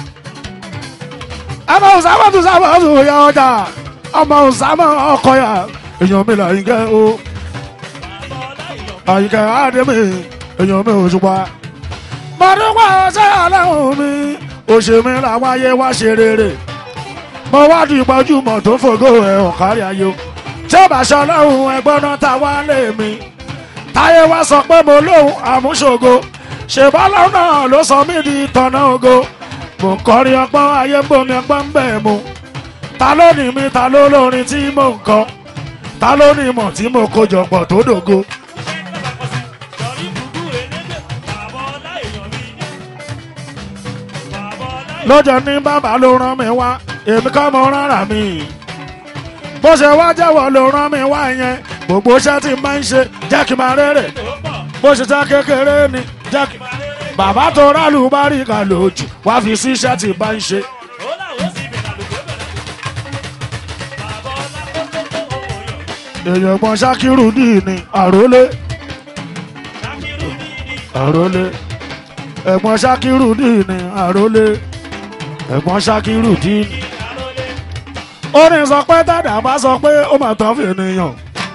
ọmọ òsàmọ̀ tó sábà tó ya ọjà ọmọ òsàmọ̀ ọkọ ya èèyàn mi là yín kẹ́ o bàbá ọláìyọ̀ àyíkẹ́ àdèmí èèyàn mi ò ṣùpá. mọ̀dúnpá ọṣẹ́ ọlọ́run mi òṣèmí làwọn ayé wá ṣe rere mo wá di gbajúmọ̀ tó fògo ẹ̀ ọ̀kárí ayé o tí ó bá ṣe ọlọ́run ẹgbọ́n náà ta wá lé mi táyé wá sọ pé mo lóhun àmúṣogo ṣèbálọ́ náà ló sọ mí di tọ̀nà ògo mo ń kọrin ọgbọ́n ayé ń bomi ọgbọ́n ń bẹ̀ mu ta ló ní mi ta ló lórin tí mò ń kọ ta ló ní ìmọ̀ tí mo kó jọpọ̀ tó dògo. iṣẹ́ ń lọ́ba kọsẹ̀ sọrí gbogbo elétò bàbá ọláìyọ̀ mi ní bàbá ọláìyọ̀ lọ́jọ́ ní bàbá ló rán mi wá èmi kọ́ mo rárá mi bó ṣe wá jẹ́wọ́ ló rán mi wá yẹn gbogbo iṣẹ́ tí n máa ń ṣe jẹ́ kí n máa rere tó pọ̀ bó ṣe ta kékeré ni jẹ́ kí máa rere bàbá tó rálù bá rí ká lójú wá fi sí iṣẹ́ tí n bá ń ṣe. ó láwọn sì bẹ̀rẹ̀ àlùkò bẹ̀rẹ̀ bàbá ọlá tó tó tó owó yọ̀ èèyàn gbọ́n ṣákírù dì ní àrólé ṣàkírù ní ní àrólé ẹ̀gbọ́n ṣákírù dì ní àrólé ẹ̀gbọ́n ṣákírù dì ní. ìyálólé ó ní sọ pé dàdà bá sọ pé ó mà tán fi ènìyàn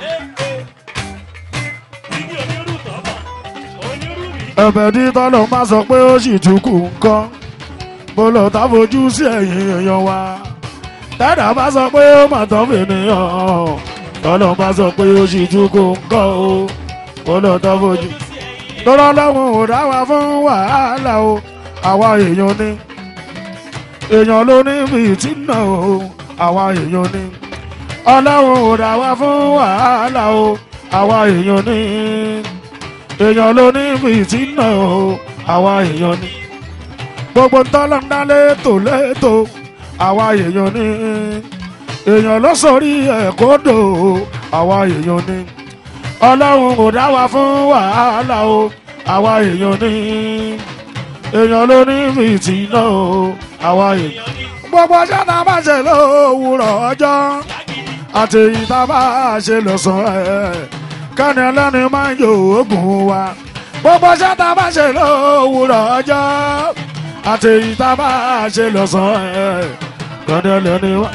igi onírú tọ́bọ̀ onírú mi ẹ̀bẹ̀ tí tọ́lọ́ bá sọ pé ó sì tún kù nǹkan mo lọ tá fojú sí ẹ̀yìn èèyàn wa dàdà bá sọ pé ó mà tán fi ènìyàn tọ́lọ́ bá sọ pé ó sì tún kù nǹkan o mo lọ tá fojú. sí ẹ̀yìn tọ́lọ́ lọ́wọ́ ò dá wa fún wàhálà o àwa èèyàn ni èèyàn ló ní fìtínà o àwa èèyàn ni ọlọ́run ò dá wa fún wàhálà o àwa èèyàn ni èèyàn ló ní fìtínà o àwa èèyàn ni gbogbo tọ́lọ́ ń dá létò létò àwa èèyàn ni èèyàn ló sọrí ẹ̀kọ́ dò o àwa èèyàn ni ọlọ́run kò dá wa fún wàhálà o àwa èèyàn ní èèyàn ló ní fìtínà o àwa èèyàn gbogbo ọjọ́ tá a bá ṣe lówùrọ̀ ọjọ́ àti èyí tá a bá ṣe lọ́sàn-án ẹ̀ kẹ́ni ẹlẹ́ni máa ń yọ oògùn wa gbogbo ọjọ́ tá a bá ṣe lówùrọ̀ ọjọ́ àti èyí tá a bá ṣe lọ́sàn-án ẹ̀ kẹ́ni ẹlẹ́ni máa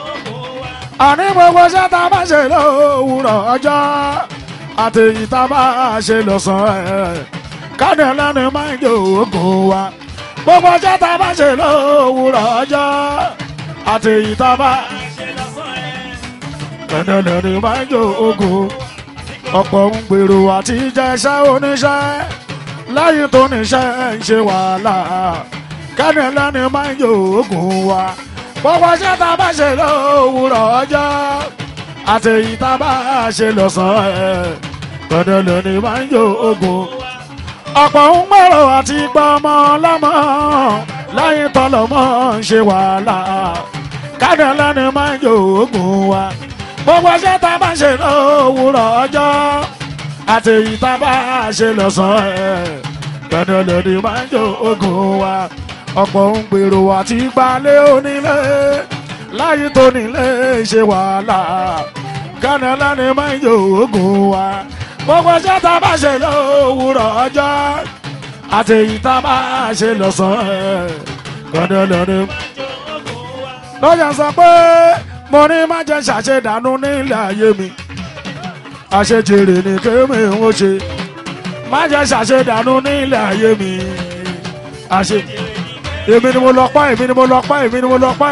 àní gbogbo iṣẹ́ tá a bá ṣe lówùrọ̀ ọjọ́ àti èyí tá a bá ṣe lọ́sàn-án ẹ̀ kánì ẹlẹ́ni máa ń jò oògùn wa gbogbo iṣẹ́ tá a bá ṣe lówùrọ̀ ọjọ́ àti èyí tá a bá ṣe lọ́sàn ẹ̀ kánì ẹlẹ́ni máa ń jò oògùn ọ̀pọ̀ ń gbèrò àti jẹ́ iṣẹ́ oníṣẹ́ lẹ́yìn tó níṣẹ́ ń ṣe wàhálà kánì ẹlẹ́ni máa ń jò oògùn wa gbogbo iṣẹ́ tá a bá ṣe lówùrọ̀ ọjọ́ àti èyí tá a bá ṣe lọ́sàn-án ẹ̀ kọ́dọ̀lọ́ ni máa ń yọ ogun. ọ̀pọ̀ ń gbèrò àti gbọ́mọ lọ́mọ lẹ́yìn tọ́lọ́mọ ń ṣe wàhálà kọ́dọ̀lọ́ ni máa ń yọ ogun wa. gbogbo iṣẹ́ tá a bá ṣe lówùrọ̀ ọjọ́ àti èyí tá a bá ṣe lọ́sàn-án ẹ̀ kọ́dọ̀lọ́ ni máa ń yọ ogun wa ọ̀pọ̀ ń gbèrò àti gbalẹ̀ onílé láyé tó nílé ṣe wàhálà kánà lánàá máa ń yọ oògùn wa gbogbo iṣẹ́ tá a bá ṣe lówùrọ̀ ọjọ́ àti èyí tá a bá ṣe lọ́sàn-án ẹ̀ kánà lánàá. lọ́jà sọ pé mo ní má jẹ́ ṣàṣedànù nílẹ̀ ayé mi àṣejèrè ní kémi ń ṣe má jẹ́ ṣàṣedànù nílẹ̀ ayé mi àṣe èmi ni mo lọ pa èmi ni mo lọ pa èmi ni mo lọ pa.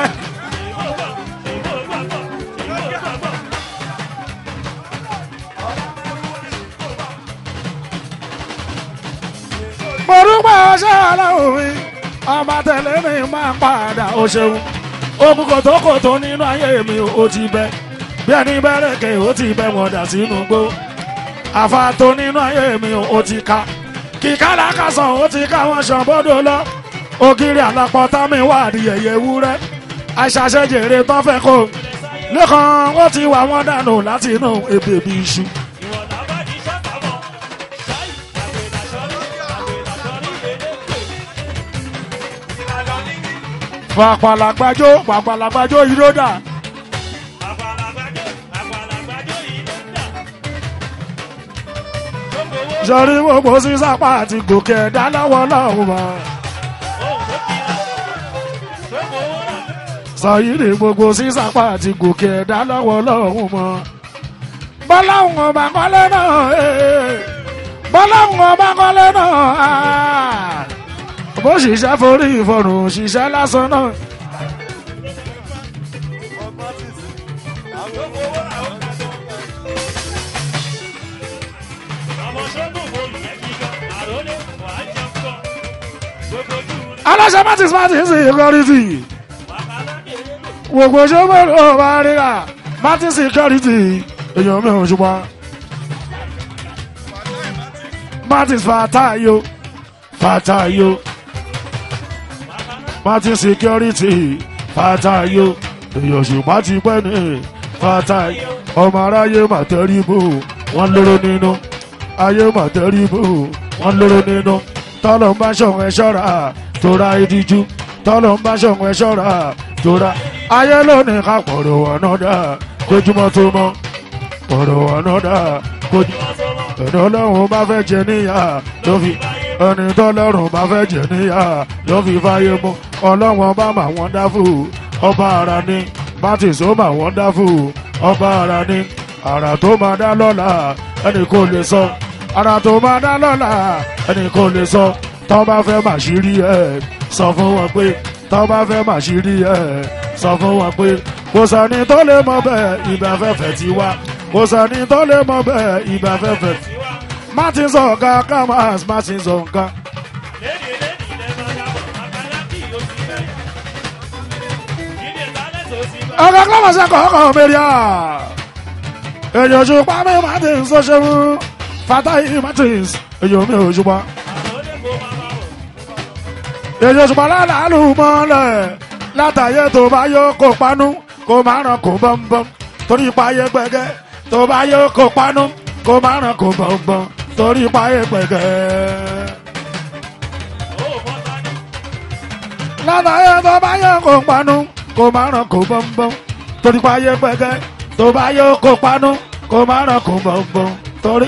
mo dúpẹ́ ọṣẹ́ aláwọ̀ mi ọba tẹ̀lé mi máa padà ó ṣeun ogun kòtókòtó nínú ayé mi ó ti bẹ bí ẹni bẹ́rẹ̀kẹ́ ó ti bẹ wọ́n dà sínú gbó àfàtó nínú ayé mi ó ti ka kíkálà kásán ó ti ká wọn ṣàn bọ́dọ̀ lọ ògiri àlàpọ̀ tá mi wà di yẹ̀yẹ̀ wúrẹ́ àṣàṣejèrè tán fẹ́ kó lẹ́kàn ó ti wà wọ́n dànù láti inú ebè bí iṣu. ìwọ̀n làbá ní sọ́kàbọ̀ ṣáì àgbèlàṣọ́rí àgbèlàṣọ́rí èdèkè. pàpàlàgbàjò pàpàlàgbàjò ìròdà àgbàlagbàjò àgbàlagbàjò yìí ló ń dà. gbogbo owó sọrí gbogbo sísápá àti gòkè ẹ̀dá lọ́wọ́ lọ́hùn mọ́ ohun tó kira gbogbo owó rà. sọyìnrì gbogbo sísápá àti gòkè ẹ̀dá lọ́wọ́ lọ́hùn mọ́ bọ́láhùn ọba kọ́lé náà ee, bọ́láhùn ọba kọ́lé náà ah. bó ṣiṣẹ́ forí ìfọ̀rùn ṣiṣẹ́ lásán náà ọmọ ṣẹ́gun wo ìyẹn kíkọ́ àròlé wàá jẹun kọ́. gbogbo ojú rí aláṣẹ martins martins security wàhálà kéré. gbogbo ṣọ́mọ́rù ọba ríra martins security èèyàn mi ò ṣùgbọ́n martins fatayo fatayo martins security fatayo èèyàn ṣùgbọ́n ti pẹ́ ní fatayo ọmọ aráyé màtẹ́rìbù wọ́n lóró nínú ayé màtẹ́rìbù wọ́n lóró nínú tọ́lọ̀ ń bá ṣọ̀hún ẹ ṣọ́ra tóra ìdíjú tọ́lọ̀ ń bá ṣọ̀hún ẹ ṣọ́ra tóra ayé lónìí ká pọ̀rọ̀ ọ̀nà dà kójúmọ́ tó mọ́ pọ̀rọ̀ ọ̀nà dà kójú ẹni ọlọ́run bá fẹ́ jẹ níyà ló fi ẹni tọ́lọ́run bá fẹ́ jẹ níyà ló fi fáyé mú ọlọ́run bá mà wọ́n dáfù ọba ara ní bátìs ó mà wọ́n dáfù ọba ara ní ara tó máa dá lọ́la ẹni kò lè sọ ara tó máa dá lọ́la ẹni kò lè sọ tọ́ bá fẹ́ mà ṣírí ẹ̀ sọ fún wọn pé tọ́ bá fẹ́ mà ṣírí ẹ̀ sọ fún wọn pé kò sẹ́ni tó lè mọ bẹ́ẹ̀ ibẹ̀ fẹ́fẹ́ ti wá kò sẹ́ni tó lè mọ bẹ́ẹ̀ ibẹ̀ fẹ́fẹ́ ti wá martin sọ̀ka kamas martin sọ̀ka. lédi lédi lẹ́nu ọ̀yàwó àgbàlá kì í oṣù bẹ́ẹ̀. jíde tálẹ̀ tó ti bá. ọ̀gá kọ́mọ̀sẹ̀ kọ̀ọ̀kan mẹ́ríà èyàn ṣùpá mi martin sọ́ṣẹ́mú fatahi martins èyàn mi ò ṣùpá àròlé kò máa máa wọ̀. èyàn ṣùpá lálàálù mọ́lẹ̀ látàyè tó bá yọ kó panú kó má ràn kó bọ́m̀bọ́m torí páyé gbẹgẹ́ tó bá yọ kó panú kó má ràn kó bọ́m̀bọ́m torí páyé gbẹgẹ́. ó bọ́ta ní. látàyè tó bá yọ kó panú kó má ràn kó bọ́m̀bọ́m torí páyé gbẹgẹ́ tó bá yọ kó panú kó má ràn kó bọ́m̀bọ́m torí.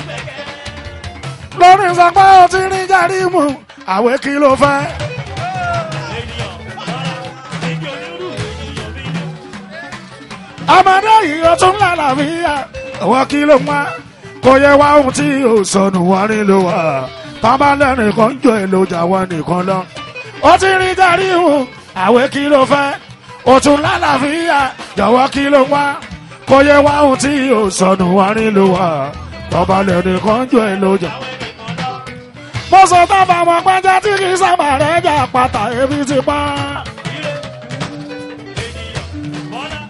lórí ìsapá ọtí ní járímù àwẹ̀ kí ló fẹ́. ènìyàn lọ́la èdè onírú ènìyàn bí ní. ọmọdé yìí ó tún lálàáfíà àwọn kí ló wá kò yẹ wá ohun tí ò sọnù wá nílò wá tọ́ba lẹ́nìkan jọ èlòjà wọn nìkan lọ. ó ti rí járímù àwẹ̀ kí ló fẹ́ ó tún lálàáfíà jọ̀wọ́ kí ló wá kò yẹ wá ohun tí ò sọnù wá nílò wá tọ́ba lẹ́nìkan jọ èlòjà. mo sọ tábà mọ pẹ́jẹ́ tí kì í sábà rẹ̀ jà pátá ebi ti pa á. ire ènìyàn bọ́lá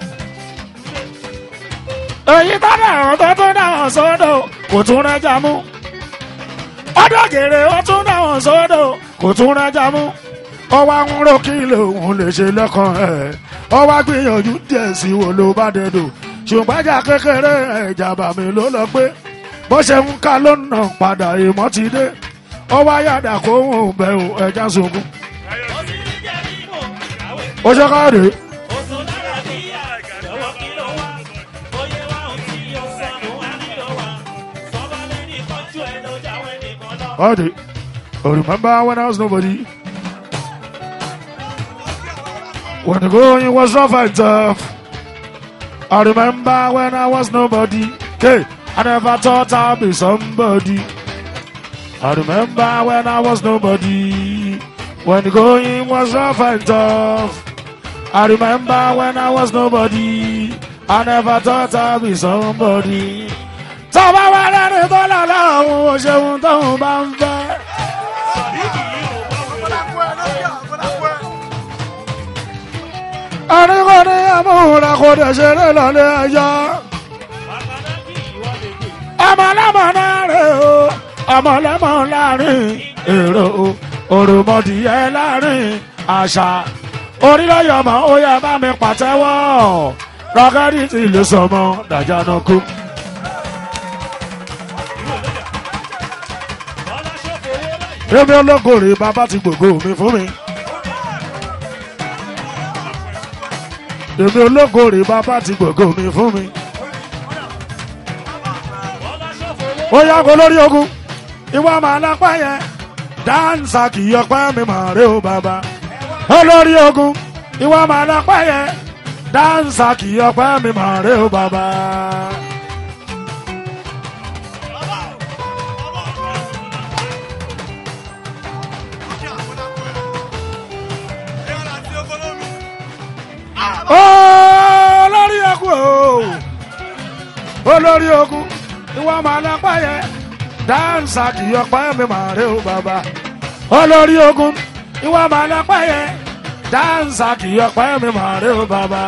èyí tó dàrún tó tún dáhùn sódò kò tún rẹ́jà mú ọdún gèrè ó tún dáhùn sódò kò tún rẹ́jà mú ó wá ń rò kí lòun lè ṣe lẹ́kàn ẹ̀ ó wá gbìyànjú díẹ̀ sí wo ló bá dẹ̀dọ̀ ṣùgbọ́n ẹja kékeré ẹja bàmí ló lọ pé bó ṣe ń ká ló ń nà padà ìmọ̀ ti dé ó wá yàdà kó ń bẹ̀ ò ẹja sunkún ó sì ní jẹ́ mímọ́ àwẹ̀ ó ṣe káàdé ó tún lára bí àjọwọ́ kí ló wá oyè wa ò tí yóò sọnù wá nílò wa sọ́ba lẹ́ni kọjú ẹ̀ ló jáwé nìkan lọ. káàdé I remember when I was nobody when the going was rough and tough I remember when I was nobody. Hey, I never thought I'd be somebody. I remember when I was nobody. When the going was rough and tough. I remember when I was nobody. I never thought I'd be somebody. Tọ́ba wa lẹ́nu tó lọ lọ́hùn ó ṣeun tóun bá ń fẹ́. Sàdíkì yìí ò bá wọn. Àríkò ní àmúhùnra kò dẹ̀ ṣeré lọ́lé ẹjọ́. Bàbáńdákì ìwọ lè gbé. ọmọlẹ́mọ̀ láàrin o ọmọlẹ́mọ̀ láàrin èrò o òròmọdìyẹ láàrin àṣà orílẹ̀-èdè ó yẹ bá mi pàtẹ́wọ́ rọ́gẹ́dì tí lè sọmọ dàjánu kú. Bọ́lá ṣòfò owó báyìí. èmi ológòrè bàbá ti gbògo mi fún mi. èmi ológòrè bàbá ti gbògo mi fún mi. Bọ́lá ṣòfò owó. ó yàgò lórí ogun ìwà máa lápá yẹn dáńsà kì í ọpẹ́ mi mà rè ó bàbá olórí ogun ìwà máa lápá yẹn dáńsà kì í ọpẹ́ mi mà rè ó bàbá. olórí ogun o olórí ogun ìwà máa lápá yẹn dáńsà kì í ọpẹ́ mi mà rè ó bàbá olórí ogun ìwà máa lápá yẹn dáńsà kì í ọpẹ́ mi mà rè ó bàbá.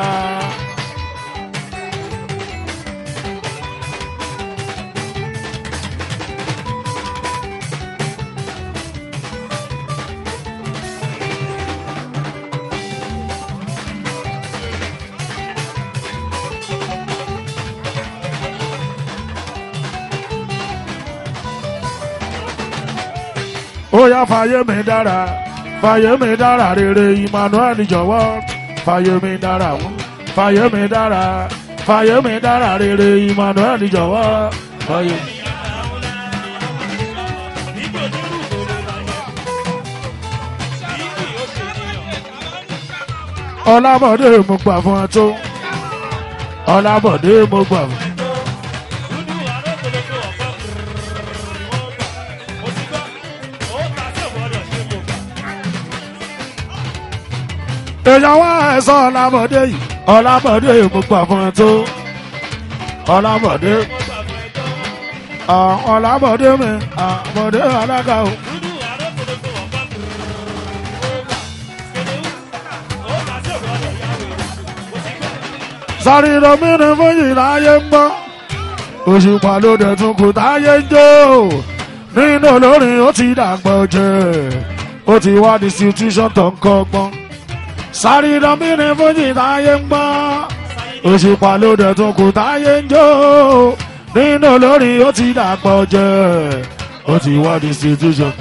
ó yá fàyè mi dára fàyè mi dára rere emmanuel jọ̀wọ́ fàyè mi dára wọ́n fàyè mi dára fàyè mi dára rere emmanuel jọ̀wọ́ fàyè. Níbi onírú ìgbòho bàjẹ́. Níbi ó ṣe níyàn. ọlábọ̀dé mo gbà fún ẹ tó ọlábọ̀dé mo gbà fún. Dúdú arókòlókò ọ̀pọ̀ mo ti gbọ́. Ó ta sí ọ̀gbọ́dọ̀ ṣe kò gbà. èèyàn wá ẹ̀sọ́ ọlábọ̀dé yìí ọlábọ̀dé mo gbà fún ẹ tó ọlábọ̀dé Mo gbà fún ẹjọ́. ah, ọlábọ̀dé mi àbọ̀dé alága o. Dúdú arókòlókò ọ̀pọ̀ ó ta sí ọ̀gbọ́dọ̀ yá wèrè. Mo ti gbọ́. sáré lómìnira fún yìí láyé ń gbọ́ òṣùpá ló dẹ̀ tún kù táyé ń jó nínú olórin ó ti dàgbọ́ jẹ́ ó ti wá distribution tó ń kọ́gbọ́n sáré lómìnira fún yìí láyé ń gbọ́ òṣùpá ló dẹ̀ tún kù táyé ń jó nínú olórin ó ti dàgbọ́ jẹ́ ó ti wá distribution.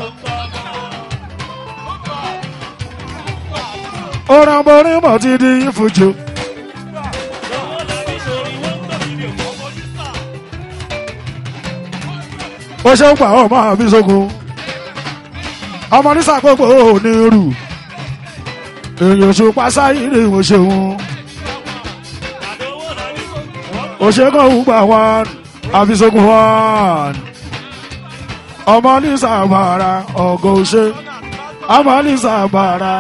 ó ràn borí mọ̀ ti di ìfújò. Lọ́wọ́ làbí sórí wọ́n tó fi mi ò kọ́ fojú sà. ó ṣe ń pa ọmọ àbí sógun ọmọ nísà gbogbo òní rù èèyàn ṣùpá sáyìrì ìwò ṣeun Àdówó làbí wọ́n òṣèkàn ògbà wọn àbí sógun wọn ọmọ nísà bàrà ọgọ òṣè ọmọ nísà bàrà.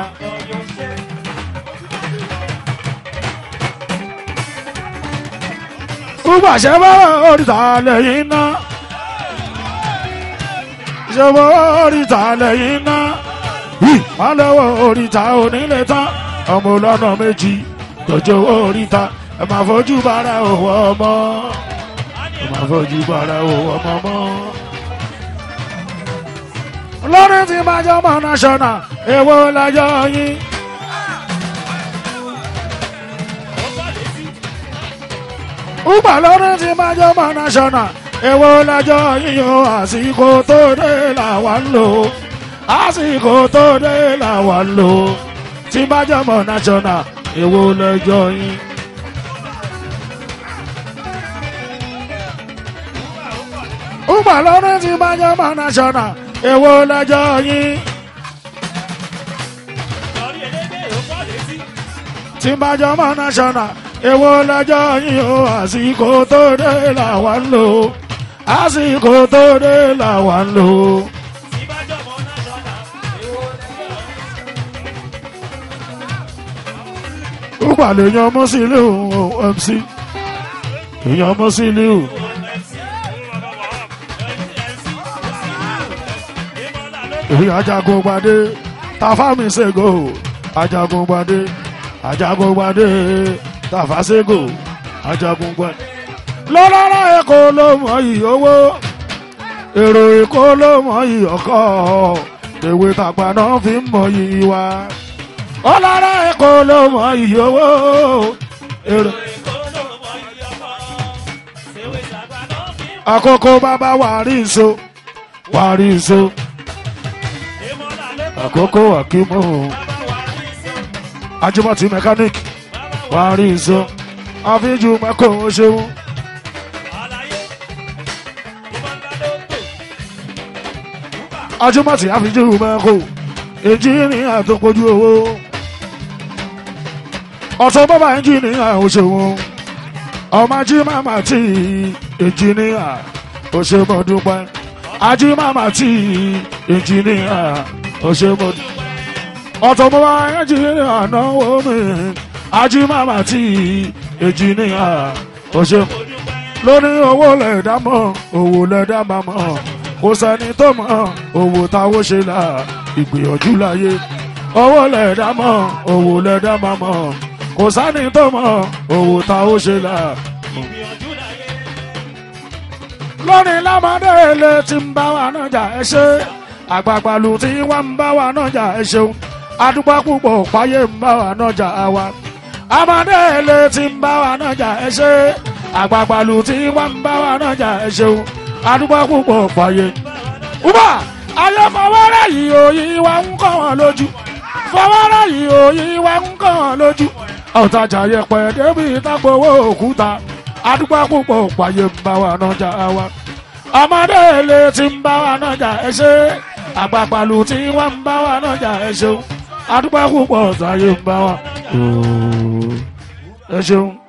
Ugbàṣẹ́ bá oríta lẹ́yìn náà. Ìṣòwò oríta lẹ́yìn náà. Yìí wọ́n lọ́wọ́ oríta onílé tán. Ọmọ ọlọ́nà méjì tọ́jú oríta. Ẹ máa fojú bára òwò ọmọ. Ẹ máa fojú bára òwò ọmọ mọ́. Lọ́rin tí máa jọ mọ́ national, èwo lájọ yín. bá létí. Ugbà lọ́rin tí máa jọ mọ́ national, èwo lájọ yín o, àsìkò tó dé làwa ń lò. Àsìkò tó dé làwa ń lò. Tí máa jọ mọ́ national, èwo lẹ́jọ́ yín. Ugbà lọ́rin tí máa jọ mọ́ national, èwo lẹ́jọ́ yín. Lọ́rí elédè ó bá létí. tí n bá jọ mọ́ national èwo lọ́jọ́ yìí o àsìkò tó dé làwa ń lò àsìkò tó dé làwa ń lò. ìbájọ́ mọ́ náà lọ́la. ó pàlè yan mọ́sílẹ̀ mc èèyàn mọ́sílẹ̀ èyí ajagun gbadé tafami sego ajagun gbadé ajagun gbadé tafasego ajagun gbadé. lọ́lọ́rọ́ èkó ló mọ iyì owó èrò èkó ló mọ iyì ọkọ̀ èwe tàgbà náà fi ń mọ iyì wa. ọlọ́rọ̀ èkó ló mọ iyì owó èrò. àkókò bàbá wàrí nso wàrí nso àkókò àkímọ́ ajumọ̀tì mechanic wàrí nso àfíjú mẹ́kọ̀ ṣeun. ajumọ̀tì àfíjú mẹ́kọ̀ ẹnjìnìyà tó kojú owó ọ̀tọ̀ bàbá ẹnjìnìyà ò ṣeun ọmọ ají màmá tí ẹnjìnìyà ò ṣe mọ́ dúpẹ́ ají màmá tí ẹnjìnìyà ò ṣe mọ́ dúpẹ́ ọ̀tọ̀ bàbá ẹnjìnìyà náwó mi ají màmá tí ẹnjìnìyà ò ṣe mọ́ lórí owó lẹ̀dá mọ́ owó lẹ̀dá máa mọ́ kò sẹ́ni tó mọ̀ owó táwọn ṣe là ìgbìyànjú láyé owó lẹ̀dá mọ́ owó lẹ̀dá máa mọ́ kò sẹ́ni tó mọ̀ owó táwọn ṣe là. lónìí lámọdé ilé tí ń bá wa náà jà ẹ ṣe àgbààgbà lù tí wọ́n ń bá wa náà jà ẹ ṣeun adúpá púpọ̀ páyé ń bá wa náà jà wa amadé ilé tí ń bá wa náà jà ẹ ṣe àgbààgbà lù tí wọ́n ń bá wa náà jà ẹ ṣeun adúpá púpọ̀ páyé. Uba ayé fọwọ́rẹ́ yìí òyìn wa ń kọ́ wọn lójú fọwọ́rẹ́ yìí òyìn wa ń kọ́ wọn lójú ọ̀tajà yẹpẹ̀ débi ìtàgbowó òkúta adúgbò púpọ̀ pààyè ń bá wa náà jà wa ọmọdé ilé tí ń bá wa náà jà ẹ ṣe àgbàpàlù tí wọ́n ń bá wa náà jà ẹ ṣeun adúgbò púpọ̀ pààyè ń bá wa ẹ ṣeun.